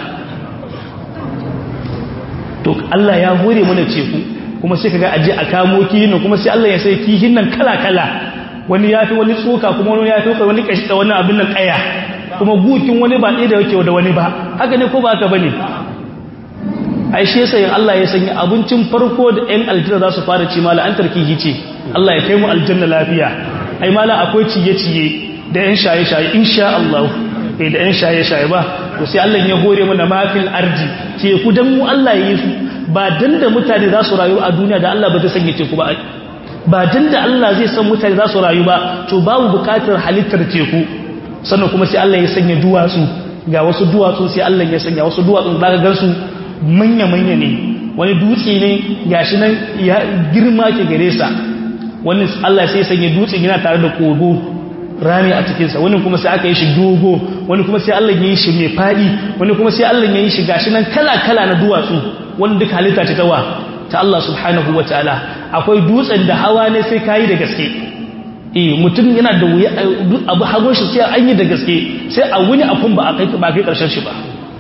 to Allah ya hore mana ceku kuma sai kaga aje a kamo kihin kuma sai Allah ya sai kihin nan kala kala wani ya fi wani tsoka kuma wani ya fi wani kashi da wani abin nan kaya kuma gukin wani ba ɗaya da yake da wani ba haka ne ko ba haka bane ai shi yasa yin Allah ya sanya abincin farko da ɗan aljanna za su fara ci mala an tarkihi ce Allah ya kai mu aljanna lafiya ai mala akwai ciye-ciye da ɗan shaye-shaye insha Allah eh da ɗan shaye-shaye ba to sai Allah ya hore mana mafil arji teku dan mu Allah ya yi su ba dan da mutane za su rayu a duniya da Allah ba zai sanya teku ba ba dan da Allah zai san mutane za su rayu ba to babu bukatar halittar teku sannan kuma sai Allah ya sanya duwatsu ga wasu duwatsu sai Allah ya sanya wasu duwatsu da ka gansu manya-manya ne wani dutse ne gashi nan ya girma ke gare sa wani Allah sai sanya dutsen yana tare da kogo rami a cikinsa wani kuma sai aka yi shi dogo wani kuma sai Allah ya yi shi mai faɗi wani kuma sai Allah ya yi shi gashi nan kala-kala na duwatsu wani duk halitta ce ta wa ta Allah subhanahu wa ta'ala akwai dutsen da hawa ne sai kayi da gaske eh mutum yana da wuya abu hago shi sai an yi da gaske sai a wuni a kun ba a kai ba kai karshen shi ba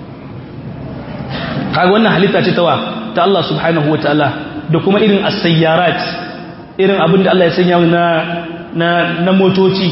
kaga wannan halitta ce ta wa ta Allah subhanahu wa ta'ala da kuma irin as-sayyarat irin abin da Allah ya sanya na na na motoci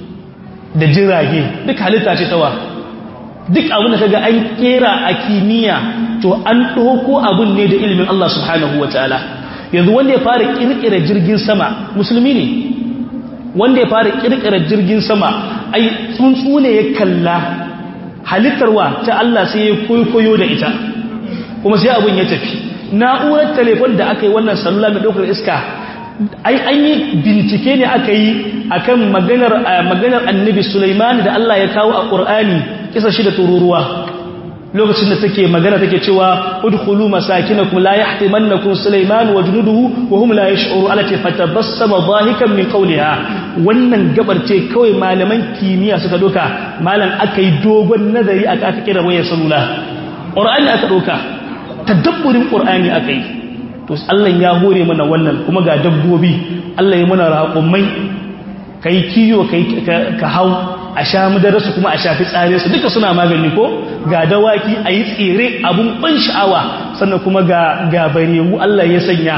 da jirage duk halitta ce tawa duk abin da kaga an kera a kimiyya to an ɗauko abin ne da ilimin Allah subhanahu wataala yanzu wanda ya fara kirkira jirgin sama musulmi ne wanda ya fara kirkira jirgin sama ai tsuntsu ne ya kalla halittarwa ta Allah sai ya koyo da ita kuma sai abin ya tafi na'urar telefon da aka yi wannan salula mai ɗaukar iska ai an yi bincike ne aka yi akan maganar maganar annabi Sulaiman da Allah ya kawo a Qur'ani kisa shi da tururuwa lokacin da take magana take cewa udkhulu masakinakum la yahtimannakum Sulaiman wa junuduhu wa hum la yash'uru alati fatabassama dhahikan min qawliha wannan gabar ce kawai malaman kimiyya suka doka malam aka yi dogon nazari aka aka kira wayar salula Qur'ani aka doka tadabburin Qur'ani aka yi to Allah ya hore mana wannan kuma ga dabbobi Allah ya mana raƙumai kai kiyo kai ka hau a sha madarasu kuma a shafi tsare su duka suna magani ko ga dawaki a yi tsere abun ban sha'awa sannan kuma ga ga barewu Allah ya sanya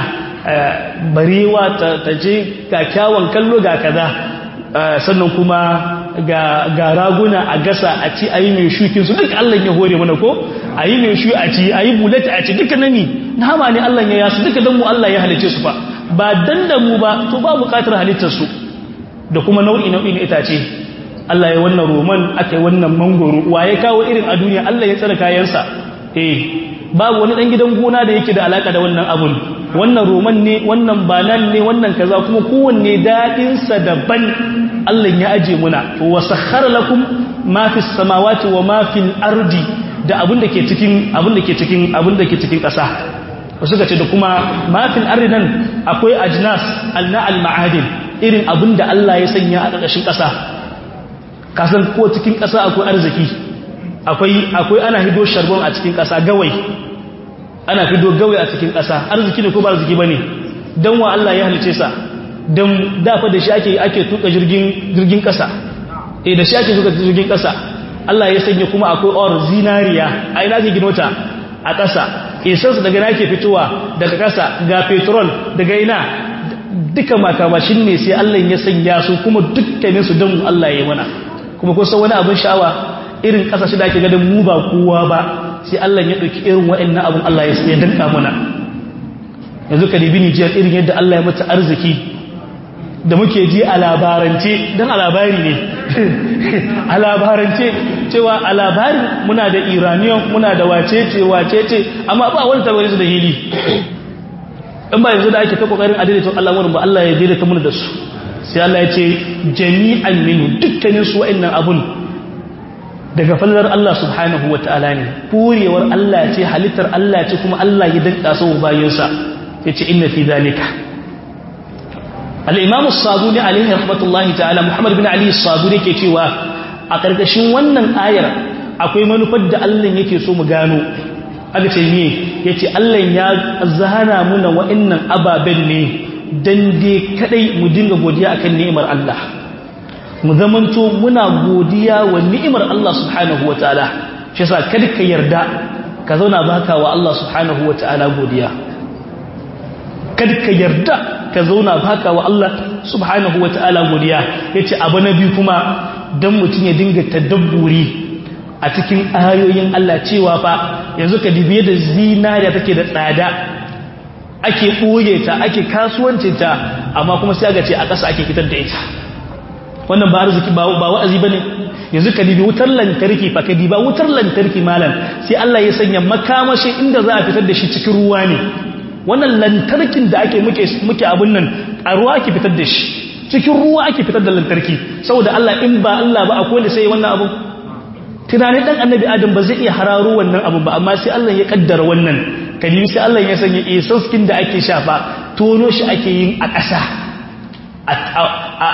barewa ta je ga kyawun kallo ga kaza sannan kuma ga raguna a gasa a ci a yi mai shukin su duka Allah ya hore mana ko a yi mai shu a ci a yi bulata a ci duka nani nama ne Allah ya yasu duka don mu Allah ya halice su fa ba dan da mu ba to ba bukatar halittar su da kuma nau'i nau'i na itace Allah ya wannan roman aka yi wannan mangoro wa ya kawo irin a duniya Allah ya tsara kayansa eh babu wani dan gidan gona da yake da alaka da wannan abun wannan roman ne wannan banan ne wannan kaza kuma kowanne dadin sa daban Allah ya aje muna to wasakhara lakum ma fis samawati wa ma fil ardi da abin da ke cikin abin da ke cikin abin da ke cikin ƙasa suka ce da kuma mafil arinan akwai ajnas alna al-ma'adin irin abin da Allah ya sanya a ƙarƙashin ƙasa kasan ko cikin ƙasa akwai arziki akwai akwai ana hido sharbon a cikin ƙasa gawai ana hido gawai a cikin ƙasa arziki ne ko ba arziki bane dan wa Allah ya halice sa dan dafa da shi ake ake tuka jirgin jirgin ƙasa eh da shi ake tuka jirgin ƙasa Allah ya sanya kuma akwai or zinariya a ina ke gino ta a ƙasa isansu daga na ke fitowa daga ƙasa ga petrol daga ina duka makamashin ne sai Allah ya sanya su kuma dukkaninsu don Allah ya yi mana kuma kusa wani abin sha'awa irin ƙasashe da ake gadon mu ba kowa ba sai Allah ya ɗauki irin waɗannan abin Allah ya danka mana yanzu ka dibi Nijiyar irin yadda Allah ya mata arziki da muke ji a labarance don a labari ne a labarance cewa a labari muna da iraniyan muna da wacece wacece amma ba wani tabari su da hili in ba yanzu da ake ta kokarin adaidaita Allah wani ba Allah ya daidaita muna da su sai Allah ya ce jami'an minu dukkanin su wa'annan abun daga fallar Allah subhanahu wa ta'ala ne furewar Allah ce halittar Allah ce kuma Allah ya danka su bayansa ya ce inna fi zalika al'imamu sabuni alaihi rahmatullahi ta'ala muhammad bin ali sabuni ke cewa a ƙarƙashin wannan ayar akwai manufar da allah yake so mu gano aka ce ne ya ce allah ya zana muna wa'innan ababen ne don dai kadai mu dinga godiya akan ni'imar allah mu zamanto muna godiya wa ni'imar allah subhanahu wa ta'ala shi sa kada ka yarda ka zauna baka wa allah subhanahu wa ta'ala godiya kada ka yarda ka zauna baka wa Allah subhanahu wa ta'ala godiya yace abu na biyu kuma dan mutun ya dinga tadabburi a cikin ayoyin Allah cewa fa yanzu ka dibiye da zinariya take da tsada ake boye ta ake kasuwancin ta amma kuma sai ga ce a ƙasa ake fitar da ita wannan ba arziki ba ba wa'azi bane yanzu ka dibi wutar lantarki fa ka diba wutar lantarki malam sai Allah ya sanya makamashi inda za a fitar da shi cikin ruwa ne wannan lantarkin da ake muke muke abun nan a ruwa ake fitar da shi cikin ruwa ake fitar da lantarki saboda Allah in ba Allah ba akwai wanda sai wannan abu tunanin dan annabi adam ba zai iya hararo wannan abu ba amma sai Allah ya kaddara wannan kalimi sai Allah ya sanya isaskin da ake shafa tono shi ake yin a ƙasa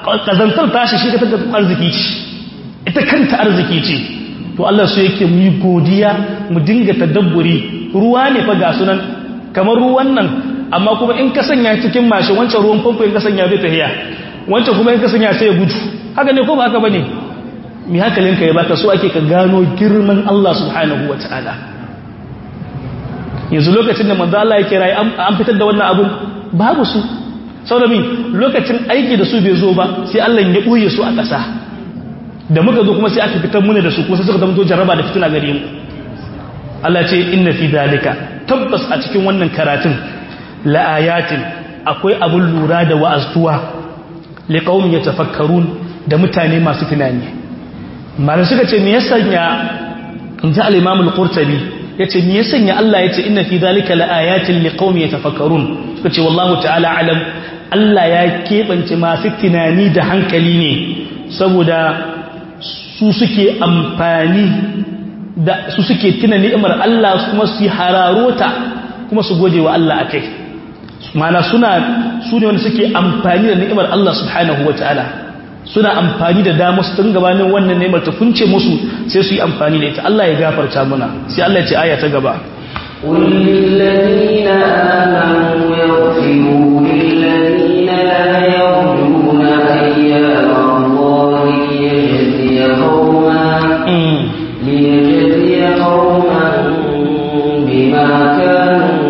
kazantar tashi shi ka ta arziki ce ita kanta arziki ce to Allah su yake mu yi godiya mu dinga tadabburi ruwa ne fa ga sunan kamar ruwan nan amma kuma in ka sanya cikin mashi wancan ruwan famfo in ka sanya zai tahiya wancan kuma in ka sanya sai ya gudu haka ne ko ba haka bane mi hankalinka ya baka so ake ka gano girman Allah subhanahu wataala yanzu lokacin da manzo Allah ya kira an fitar da wannan abun babu su saboda min lokacin aiki da su bai zo ba sai Allah ya boye su a ƙasa da muka zo kuma sai aka fitar muna da su kuma sai suka zama to jarraba da fitina gare mu Allah ce inna fi dalika tabbas a cikin wannan karatun la ayatin akwai abun lura da wa'aztuwa liqaumin yatafakkarun da mutane masu tunani malai suka ce me yasa ya inda al-imam al-qurtubi yace me yasa ya Allah yace inna fi dalika la ayatin liqaumin yatafakkarun suka ce wallahu ta'ala alam Allah ya kebance masu tunani da hankali ne saboda su suke amfani da su suke tuna ni'imar Allah kuma su yi hararota kuma su gode wa Allah akai mana suna su ne wanda suke amfani da ni'imar Allah subhanahu wa ta'ala suna amfani da damar su tun gabanin wannan ni'imar ta kunce musu sai su yi amfani da ita Allah ya gafarta muna sai Allah ya ce aya ta gaba قل للذين آمنوا يغفروا للذين لا يرجون أيام الله ليجزي قوما ليجزي قوما بما كانوا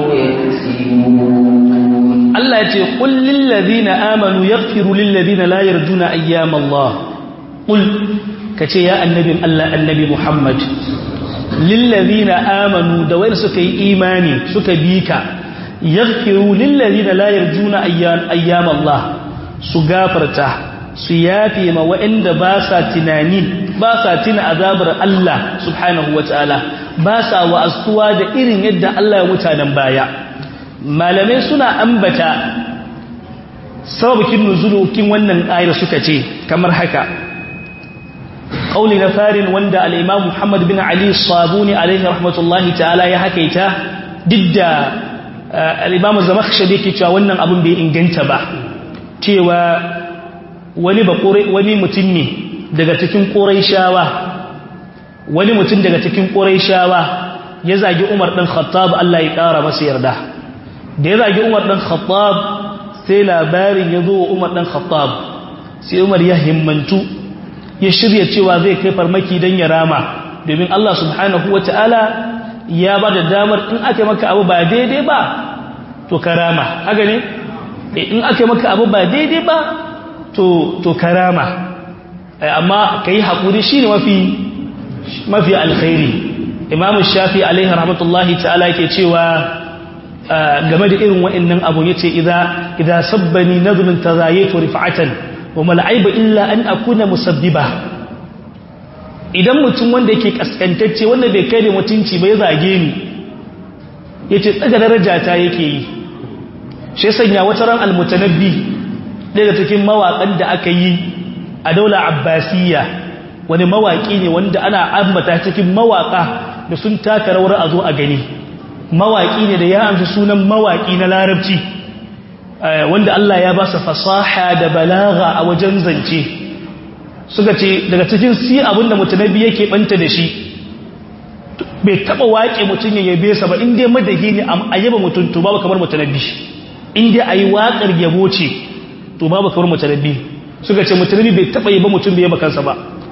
يكسبون Allah ya ce qul lil ladina amanu yaghfiru lil ladina la yarjuna ayyam Allah qul kace ya annabin Allah annabi Muhammad lil ladina amanu da wayar suka yi imani suka bi ka yaghfiru lil ladina la yarjuna ayyam ayyam Allah su gafarta su yafe ma waɗanda ba sa tunani ba sa tuna azabar Allah subhanahu wataala ba sa wa'astuwa da irin yadda Allah ya mutanen baya malamai suna ambata sababikin nuzulukin wannan ayar suka ce kamar haka ƙauli na farin wanda al'imam Muhammad bin Ali Sabuni alaihi rahmatullahi ta'ala ya hakaita duk da al'imam Zamakhshari ke cewa wannan abin bai inganta ba cewa wani wani mutum ne daga cikin shawa wani mutum daga cikin shawa ya zagi Umar ɗan Khattab Allah ya ƙara masa yarda da ya zagi umar ɗan khattab sai labarin ya zo wa umar ɗan khattab sai umar ya himmantu ya shirya cewa zai kai farmaki don ya rama domin Allah subhanahu wa ta'ala ya ba da damar in aka maka abu ba daidai ba to ka rama haka ne in aka maka abu ba daidai ba to ka rama amma ka yi haƙuri shi ne mafi alkhairi imamu shafi alaihi rahmatullahi ta'ala ke cewa game da irin wa'annan abu yace idza idza sabbani nadhun tazayatu rif'atan wa mal aiba illa an akuna musabbiba idan mutum wanda yake kaskantacce wanda bai kai da mutunci bai zage ni yace tsaga daraja ta yake yi shi sanya wata ran almutanabbi daga cikin mawakan da aka yi a daula abbasiyya wani mawaki ne wanda ana ambata cikin mawaka da sun taka rawar a zo a gani mawaƙi ne da ya amshi sunan mawaƙi na larabci wanda Allah ya ba su fasaha da balaga a wajen zance suka ce daga cikin si abinda mutanabi yake banta da shi bai taba waƙe mutum ya yabe sa ba inda madahi ne a yaba mutum to babu kamar mutanabi inda ayi waƙar yabo ce to babu kamar mutanabi suka ce mutanabi bai taba yaba mutum bai yaba kansa ba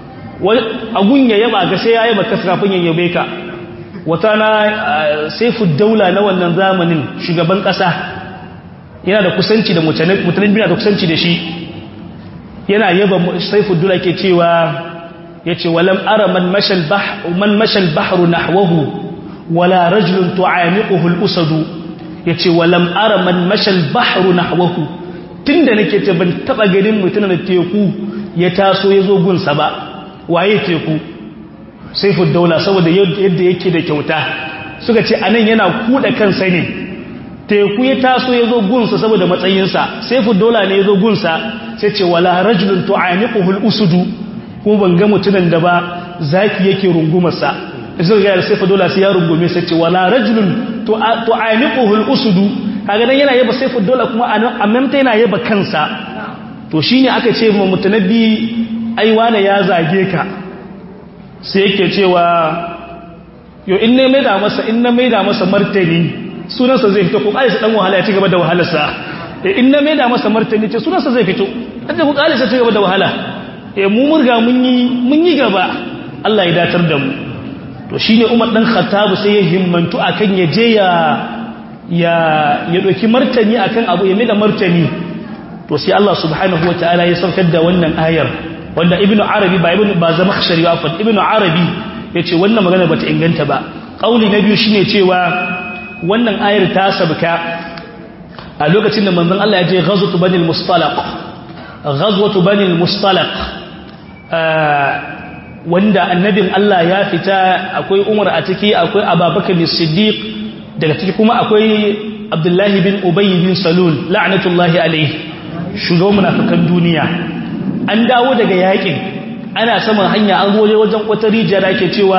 agun ya yaba ga sai ya yaba kansa kafin ya yabe ka wata na saifu daula na wannan zamanin shugaban ƙasa yana da kusanci da mutanen bina da kusanci da shi yana yaba saifu daula ke cewa ya ce walam ara man mashal bahru nahwahu wala rajulun tu'aniquhu al-usadu ya ce walam ara man mashal bahru nahwahu tunda nake ce ban taba ganin mutumin da teku ya taso ya zo gunsa ba waye teku saifin daula saboda yadda yake da kyauta suka ce anan yana kuda kansa ne teku ya taso ya zo gunsa saboda matsayinsa saifin daula ne ya zo gunsa sai ce wala rajulun tu'aniquhul usudu ko ban ga mutumin da ba zaki yake rungumarsa zai ga saifin daula sai ya rungume sai ce wala rajulun tu'aniquhul usudu kaga dan yana yaba saifin daula kuma a mamta yana yaba kansa to shine aka ce mu mutanabbi ai wane ya zage ka sai yake cewa yo in ne maida masa in na maida masa martani sunansa zai fito ko kai sa dan wahala ya ci gaba da wahalarsa in na maida masa martani ce sunansa zai fito kada ku kale sa ci gaba da wahala eh mu murga mun yi mun yi gaba Allah ya datar da mu to shine Umar dan Khattab sai ya himmantu akan ya je ya ya ya doki martani akan abu ya maida martani to sai Allah subhanahu wataala ya saukar da wannan ayar wanda ibnu arabi ba ibnu ba zama khashari afan ibnu arabi yace wannan magana bata inganta ba kauli na biyu shine cewa wannan ayar ta sabka a lokacin da manzon Allah ya je ghazwatu bani al-mustalaq ghazwatu bani al-mustalaq wanda annabin Allah ya fita akwai Umar a ciki akwai Abubakar as-Siddiq daga ciki kuma akwai Abdullahi bin Ubay bin Salul la'natullahi alayhi shugaban munafikan duniya an dawo daga yakin ana saman hanya an goje wajen wata rijiya da ake cewa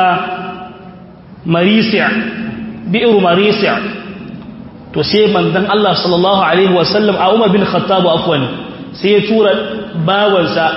marisi' bi'ru marisi' to sai manzon Allah sallallahu alaihi wasallam a Umar bin Khattab afwan sai ya tura bawansa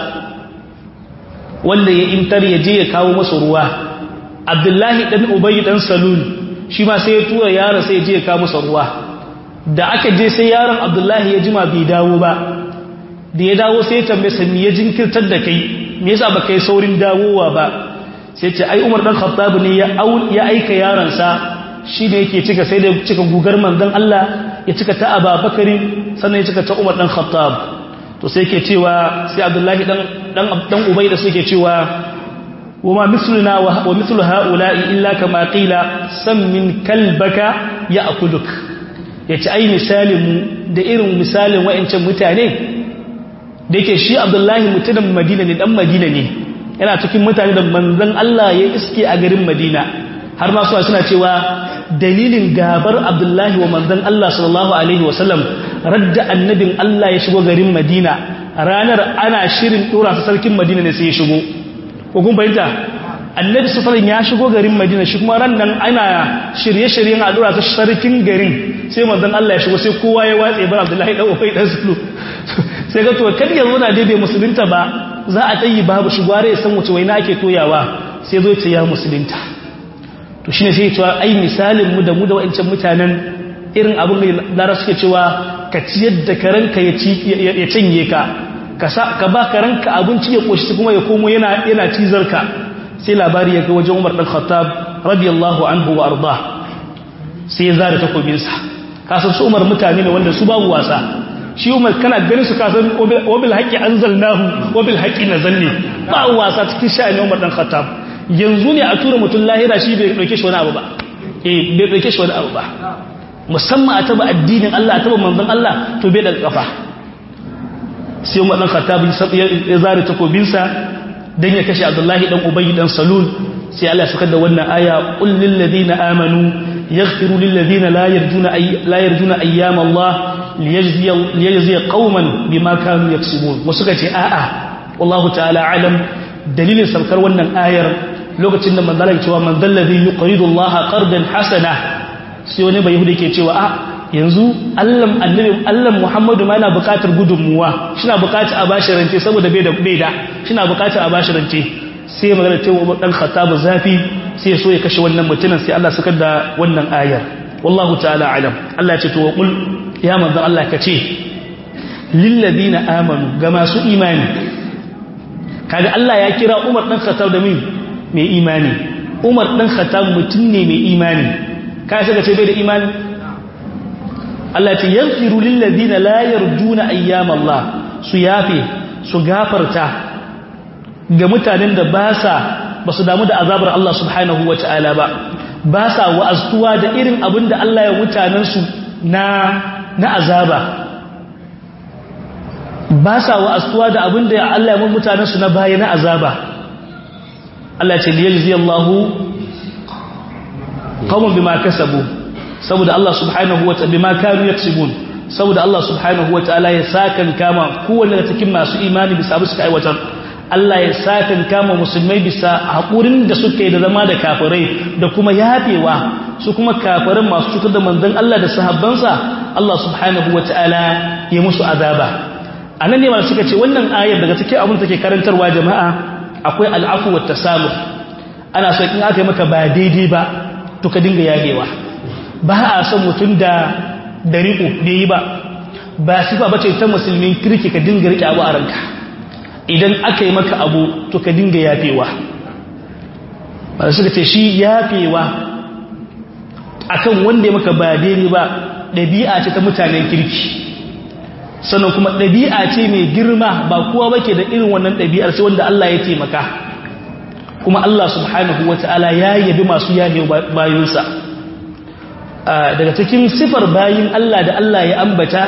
wanda ya intar ya je ya kawo masa ruwa Abdullahi dan Ubay dan Salul shi ma sai ya tura yaron sai ya je ya kawo masa ruwa da aka je sai yaron Abdullahi ya jima bai dawo ba da ya dawo sai ya tambaye sa me ya jinkirtar da kai me yasa baka yi saurin dawowa ba sai ce ai Umar dan Khattab ne ya ya aika yaron sa shi ne yake cika sai da cika gugar manzon Allah ya cika ta Abubakar sannan ya cika ta Umar dan Khattab to sai yake cewa sai Abdullahi dan dan dan Ubay da suke cewa wama misluna wa mithlu haula'i illa kama qila sam min kalbaka ya'kuluk yace ai misalin mu da irin misalin wayancan mutane da yake shi abdullahi mutumin madina ne dan madina ne yana cikin mutane da manzan Allah ya iske a garin madina har ma suna cewa dalilin gabar abdullahi wa manzan Allah sallallahu alaihi wasallam radda annabin Allah ya shigo garin madina ranar ana shirin dora su sarkin madina ne sai ya shigo ko kun fahimta annabi sallallahu ya shigo garin madina shi kuma ran nan ana shirye-shiryen a dora su sarkin garin sai manzan Allah ya shigo sai kowa ya watse bar abdullahi dan ubay dan sulu sai ga to kan yanzu na daidai musulunta ba za a tayi babu shi gware ya san wace waina ake toyawa sai zo ce ya musulunta to shine sai cewa ai misalin mu da mu da wancan mutanen irin abin da lara suke cewa ka ciyar da karanka ya ci ya cinye ka ka sa ka ba karanka abinci ya koshi kuma ya komo yana yana cizar ka sai labari ya ga wajen Umar dan Khattab radiyallahu anhu wa arda sai ya zara takobinsa kasan su Umar mutane ne wanda su babu wasa shi umar kana ganin su kasan wabil haƙi an zalnahu wabil haƙi na zanne ba wasa cikin sha'ani umar ɗan khattab yanzu ne a tura mutum lahira shi bai ɗauke shi wani abu ba eh bai ɗauke shi wani abu ba musamman a taba addinin Allah a taba manzon Allah to bai daga kafa sai umar ɗan khattab ya zare takobinsa dan ya kashe abdullahi dan ubayy dan salul sai Allah ya saka da wannan aya qul lil ladina amanu yaghfiru lil ladina la yarjuna la yarjuna ayyam Allah liyajziya qauman bima kanu yaksubun wasu kace a'a wallahu ta'ala alam dalilin saukar wannan ayar lokacin da manzala ya cewa man dalladhi yuqridu Allah qardan hasana sai wani bai yahudi ke cewa a yanzu Allah annabi Allah Muhammadu ma yana buƙatar gudunmuwa shina buƙatar a bashi rance saboda bai da bai da shina buƙatar a bashi rance sai magana ta dan khattabu zafi sai so ya kashe wannan mutumin sai Allah saka da wannan ayar wallahu ta'ala alam Allah ya ce to qul ya manzan Allah ka ce lillazina amanu ga masu imani kaga Allah ya kira Umar dan Khattab da min mai imani Umar dan Khattab mutum ne mai imani kai sai ka ce bai da imani Allah ce yaghfiru lillazina la yarjuna ayyam Allah su yafe su gafarta ga mutanen da ba sa ba su damu da azabar Allah subhanahu wataala ba ba sa wa'aztuwa da irin abin da Allah ya mutanensu na na azaba ba sa wa'astuwa da abin da Allah ya mutanen su na baya na azaba Allah ce liyalzi Allahu qawmun bima kasabu saboda Allah subhanahu wa ta'ala bima kanu yaksubun saboda Allah subhanahu wa ta'ala ya sakan kama kowanne da cikin masu imani bisa abu suka aiwatar Allah ya sakan kama musulmai bisa haƙurin da suka yi da zama da kafirai da kuma yafewa su kuma kafirin masu cutar da manzon Allah da sahabbansa Allah subhanahu wa ta'ala ya musu azaba anan ne ma suka ce wannan ayar daga cikin abin take karantarwa jama'a akwai al'afu wa tasamuh ana so in aka yi maka ba daidai ba to ka dinga yagewa ba a son mutum da da riko da yi ba ba sifa bace ta musulmin kirki ka dinga rike abu a ranka idan aka yi maka abu to ka dinga yafewa ba suka ce shi yafewa akan wanda ya maka ba daidai ba ɗabi'a ce ta mutanen kirki sannan kuma ɗabi'a ce mai girma ba kowa bake da irin wannan ɗabi'ar sai wanda Allah ya taimaka kuma Allah subhanahu wata'ala ya yabi masu yabe bayinsa daga cikin sifar bayin Allah da Allah ya ambata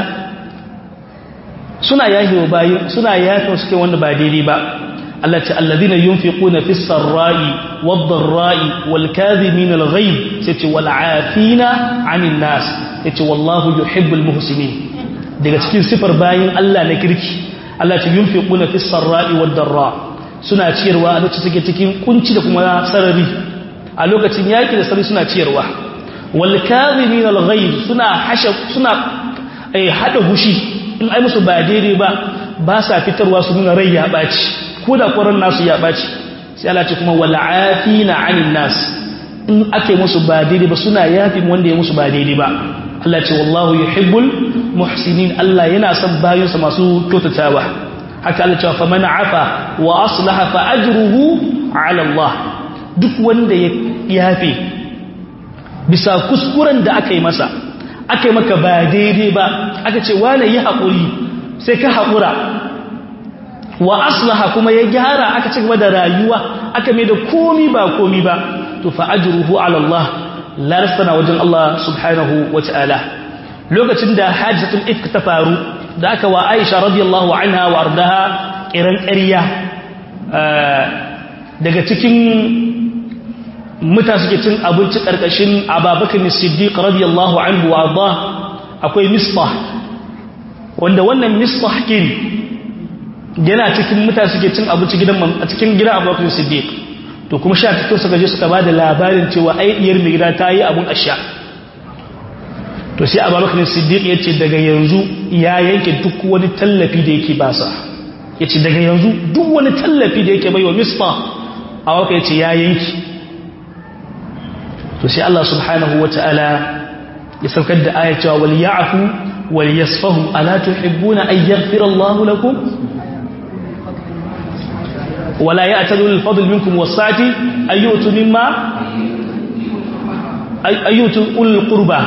suna yahewa bayin suna yafe suke wanda ba daidai ba Allah ce alladhina yunfiquna fis sarra'i wad dharra'i wal kadhimina al ghayb sai ce wal 'afina 'anil nas yace wallahu yuhibbul muhsinin daga cikin sifar bayin Allah na kirki Allah ce yunfiquna fis sarra'i wad dharra suna ciyarwa a lokacin suke cikin kunci da kuma sarari a lokacin yaki da sarari suna ciyarwa wal kadhimin al ghayb suna hasha suna eh hada hushi in ai musu ba daidai ba ba sa fitarwa su nuna rai ya baci ko da koran nasu ya baci sai Allah ce kuma wal afina 'anil nas in ake musu ba daidai ba suna yafi wanda ya musu ba daidai ba Allah ce wallahu yuhibbul muhsinin Allah yana son bayinsa masu kyautatawa haka Allah ce fa man afa wa aslaha fa ajruhu ala Allah duk wanda ya yafe bisa kuskuren da aka yi masa aka yi maka ba daidai ba aka ce wane yi haƙuri sai ka haƙura wa aslaha kuma ya gyara aka ci gaba da rayuwa aka mai da komi ba komi ba to fa ajruhu ala Allah larsana wajen Allah subhanahu wa ta'ala lokacin da hajjatul ifk ta faru da aka wa Aisha radiyallahu anha wa ardaha kiran ƙarya daga cikin muta suke cin abinci ƙarƙashin Abubakar Siddiq radiyallahu anhu wa arda akwai misbah wanda wannan misbah kin yana cikin muta suke cin abinci gidan a cikin gidan Abubakar Siddiq to kuma sha fito suka je suka bada labarin cewa ai diyar mai gida ta yi abun asha to sai abubakar siddiq ya ce daga yanzu ya yanke duk wani tallafi da yake basa ya ce daga yanzu duk wani tallafi da yake bai wa misfa a waka ya ce ya yanki to sai Allah subhanahu wa ta'ala ya saukar da aya cewa wal ya'fu wal yasfahu ala tuhibbuna an yaghfira Allah lakum ولا يأتل الفضل منكم والسعة أن يؤتوا مما أن يؤتوا أولي القربى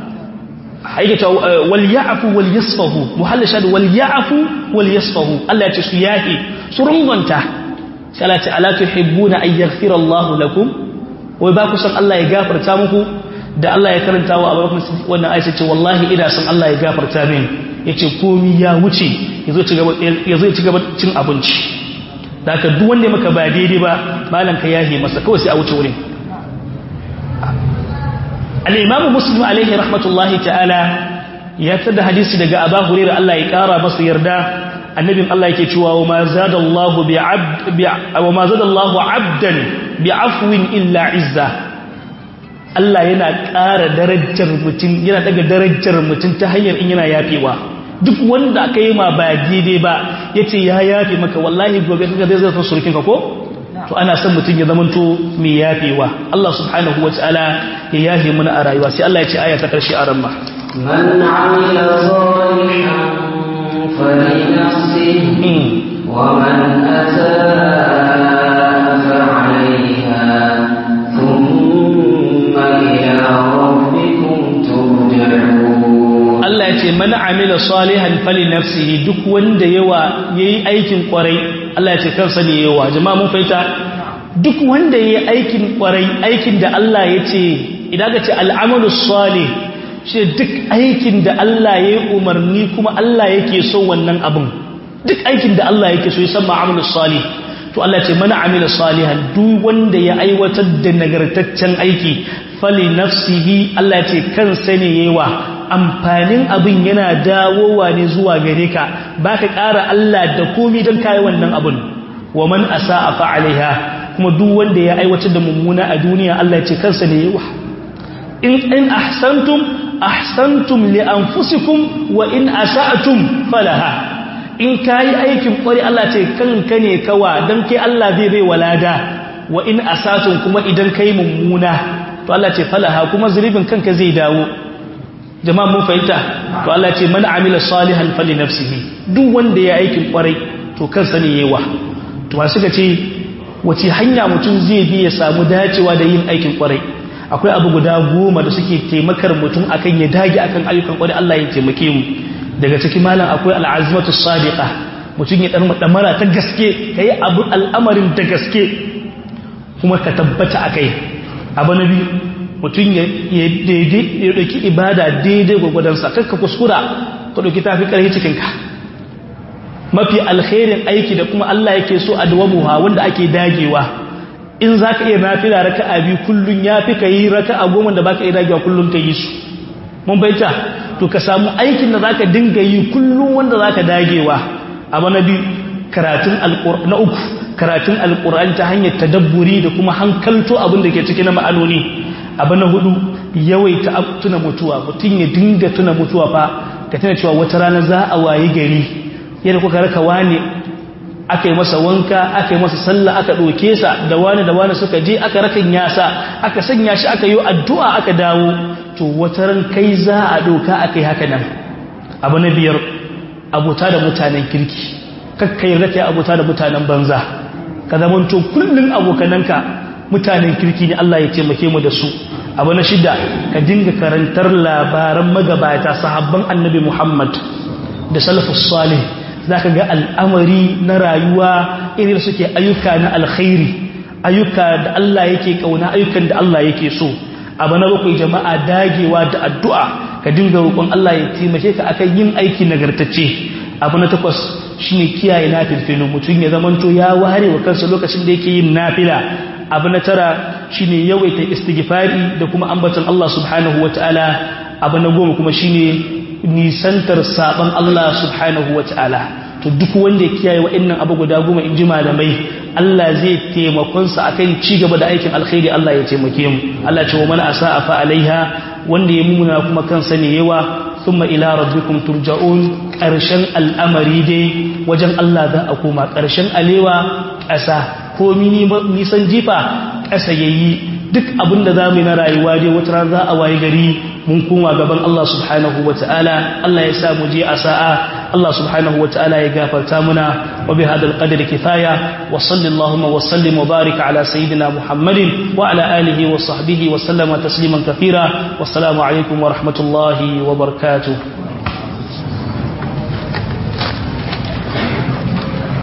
وليعفوا وليصفحوا محل شهد وليعفوا وليصفحوا الله يتسياه سرنغنتا سألت ألا تحبون أن يغفر الله لكم ويباكو سن الله يغفر تامكو da Allah ya karanta wa Abu Bakar wannan ayat ce wallahi ina son Allah ya gafarta min yace komi ya wuce yazo ci gaba yazo ci gaba cin abinci da aka duk wanda maka ba daidai ba malam ka yahe masa kawai sai a wuce wurin al-imamu muslim alaihi rahmatullahi ta'ala ya tada hadisi daga abu hurairah Allah ya kara masa yarda annabin Allah yake cewa wa ma zadallahu bi abd wa ma zadallahu abdan bi afwin illa izza Allah yana ƙara darajar mutum yana daga darajar mutum ta hanyar in yana yafewa duk wanda aka yi ma ba daidai ba ya ce ya yafe maka wallahi gobe kaga zai zai surukin ka ko to ana son mutum ya zamanto mai yafewa Allah subhanahu wataala ya yafe mana a rayuwa sai Allah ya ce aya ta karshe a ramma man amila salihan falinafsihi wa man asaa fa 'alayha thumma ila rabbikum turja'un Allah ya ce mana amila salihan fali nafsihi duk wanda yawa yayi aikin kwarai Allah ya ce kansa ne yawa jama'a mun faita duk wanda yayi aikin kwarai aikin da Allah ya ce idan ka ce al'amalu salih shi duk aikin da Allah ya yi umarni kuma Allah yake so wannan abin duk aikin da Allah yake so ya san ma'amalu salih to Allah ce mana amila salihan duk wanda ya aiwatar da nagartaccen aiki fali nafsihi Allah ya ce kansa ne yawa amfanin abin yana dawowa ne zuwa gare ka ba ka ƙara Allah da komi don kayi wannan abin wa man asa a fa'alaiha kuma duk wanda ya aiwatar da mummuna a duniya Allah ce kansa ne yawa in in ahsantum ahsantum li anfusikum wa in asa'tum falaha in kayi aikin kwari Allah ce kanka ne kawa dan kai Allah zai bai walada wa in asatun kuma idan kai mummuna to Allah ce falaha kuma zunubin kanka zai dawo jama'a mun fahimta to Allah ce man amila salihan fali nafsihi duk wanda ya aikin kwarai to kansa ne yawa to ba suka ce wace hanya mutum zai bi ya samu dacewa da yin aikin kwarai akwai abu guda goma da suke taimakar mutum akan ya dage akan ayyukan kwarai Allah ya taimake mu daga cikin malam akwai al'azmatu sadiqa mutum ya dan damara ta gaske kai abu al'amarin da gaske kuma ka tabbata akai abu na biyu mutum ya ɗauki ibada daidai gwagwadonsa kakka kuskura ka ɗauki tafi ƙarfi cikinka mafi alkhairin aiki da kuma Allah yake so a dawamuha wanda ake dagewa in za ka iya nafila raka a biyu kullum ya fi ka yi raka a goma da ba ka iya dagewa kullum ka yi su mun baita to ka samu aikin da za ka dinga yi kullum wanda za ka dagewa abu na biyu karatun na uku karatun alƙur'ani ta hanyar tadabburi da kuma hankalto abin da ke ciki na ma'anoni abu na hudu yawaita tuna mutuwa mutum ya dinga tuna mutuwa fa ka tuna cewa wata rana za a wayi gari yadda kuka raka wani aka yi masa wanka aka yi masa sallah aka ɗauke sa da wani da wani suka je aka rakan yasa aka sanya shi aka yi addu'a aka dawo to wata ran kai za a ɗauka aka yi haka nan abu na biyar abota da mutanen kirki kakka yarda ka yi abota da mutanen banza ka zamanto kullum abokananka mutanen kirki ne Allah ya taimake mu da su abu na shida ka dinga karantar labaran magabata sahabban annabi Muhammad da salafus salih zaka ga al'amari na rayuwa irin suke ayyuka na alkhairi ayyuka da Allah yake kauna ayyukan da Allah yake so abu na bakwai jama'a dagewa da addu'a ka dinga roƙon Allah ya taimake ka akan yin aiki nagartacce abu na takwas shine kiyaye nafilfilu mutum ya zamanto ya ware wa kansa lokacin da yake yin nafila abu na tara shine yawaita istighfari da kuma ambaton Allah subhanahu wataala abu na goma kuma shine nisantar saban Allah subhanahu wataala to duk wanda ya kiyaye wa'annan abu guda goma in ji malamai Allah zai taimakon sa akan ci gaba da aikin alkhairi Allah ya taimake mu Allah ce wa man asaa fa alaiha wanda ya mumuna kuma kansa ne yawa thumma ila rabbikum turja'un karshen al'amari dai wajen Allah za a koma karshen alewa ƙasa ko nisan jifa ƙasa yayi duk abin da za mu yi na rayuwa dai wata rana za a waye gari mun koma gaban Allah subhanahu wa ta'ala Allah ya sa mu je a sa'a Allah subhanahu wa ta'ala ya gafarta muna wa bi hadal qadri kifaya wa sallallahu wa sallim wa barik ala sayyidina Muhammadin wa ala alihi wa sahbihi wa sallama tasliman kathira wassalamu alaikum wa rahmatullahi wa barakatuh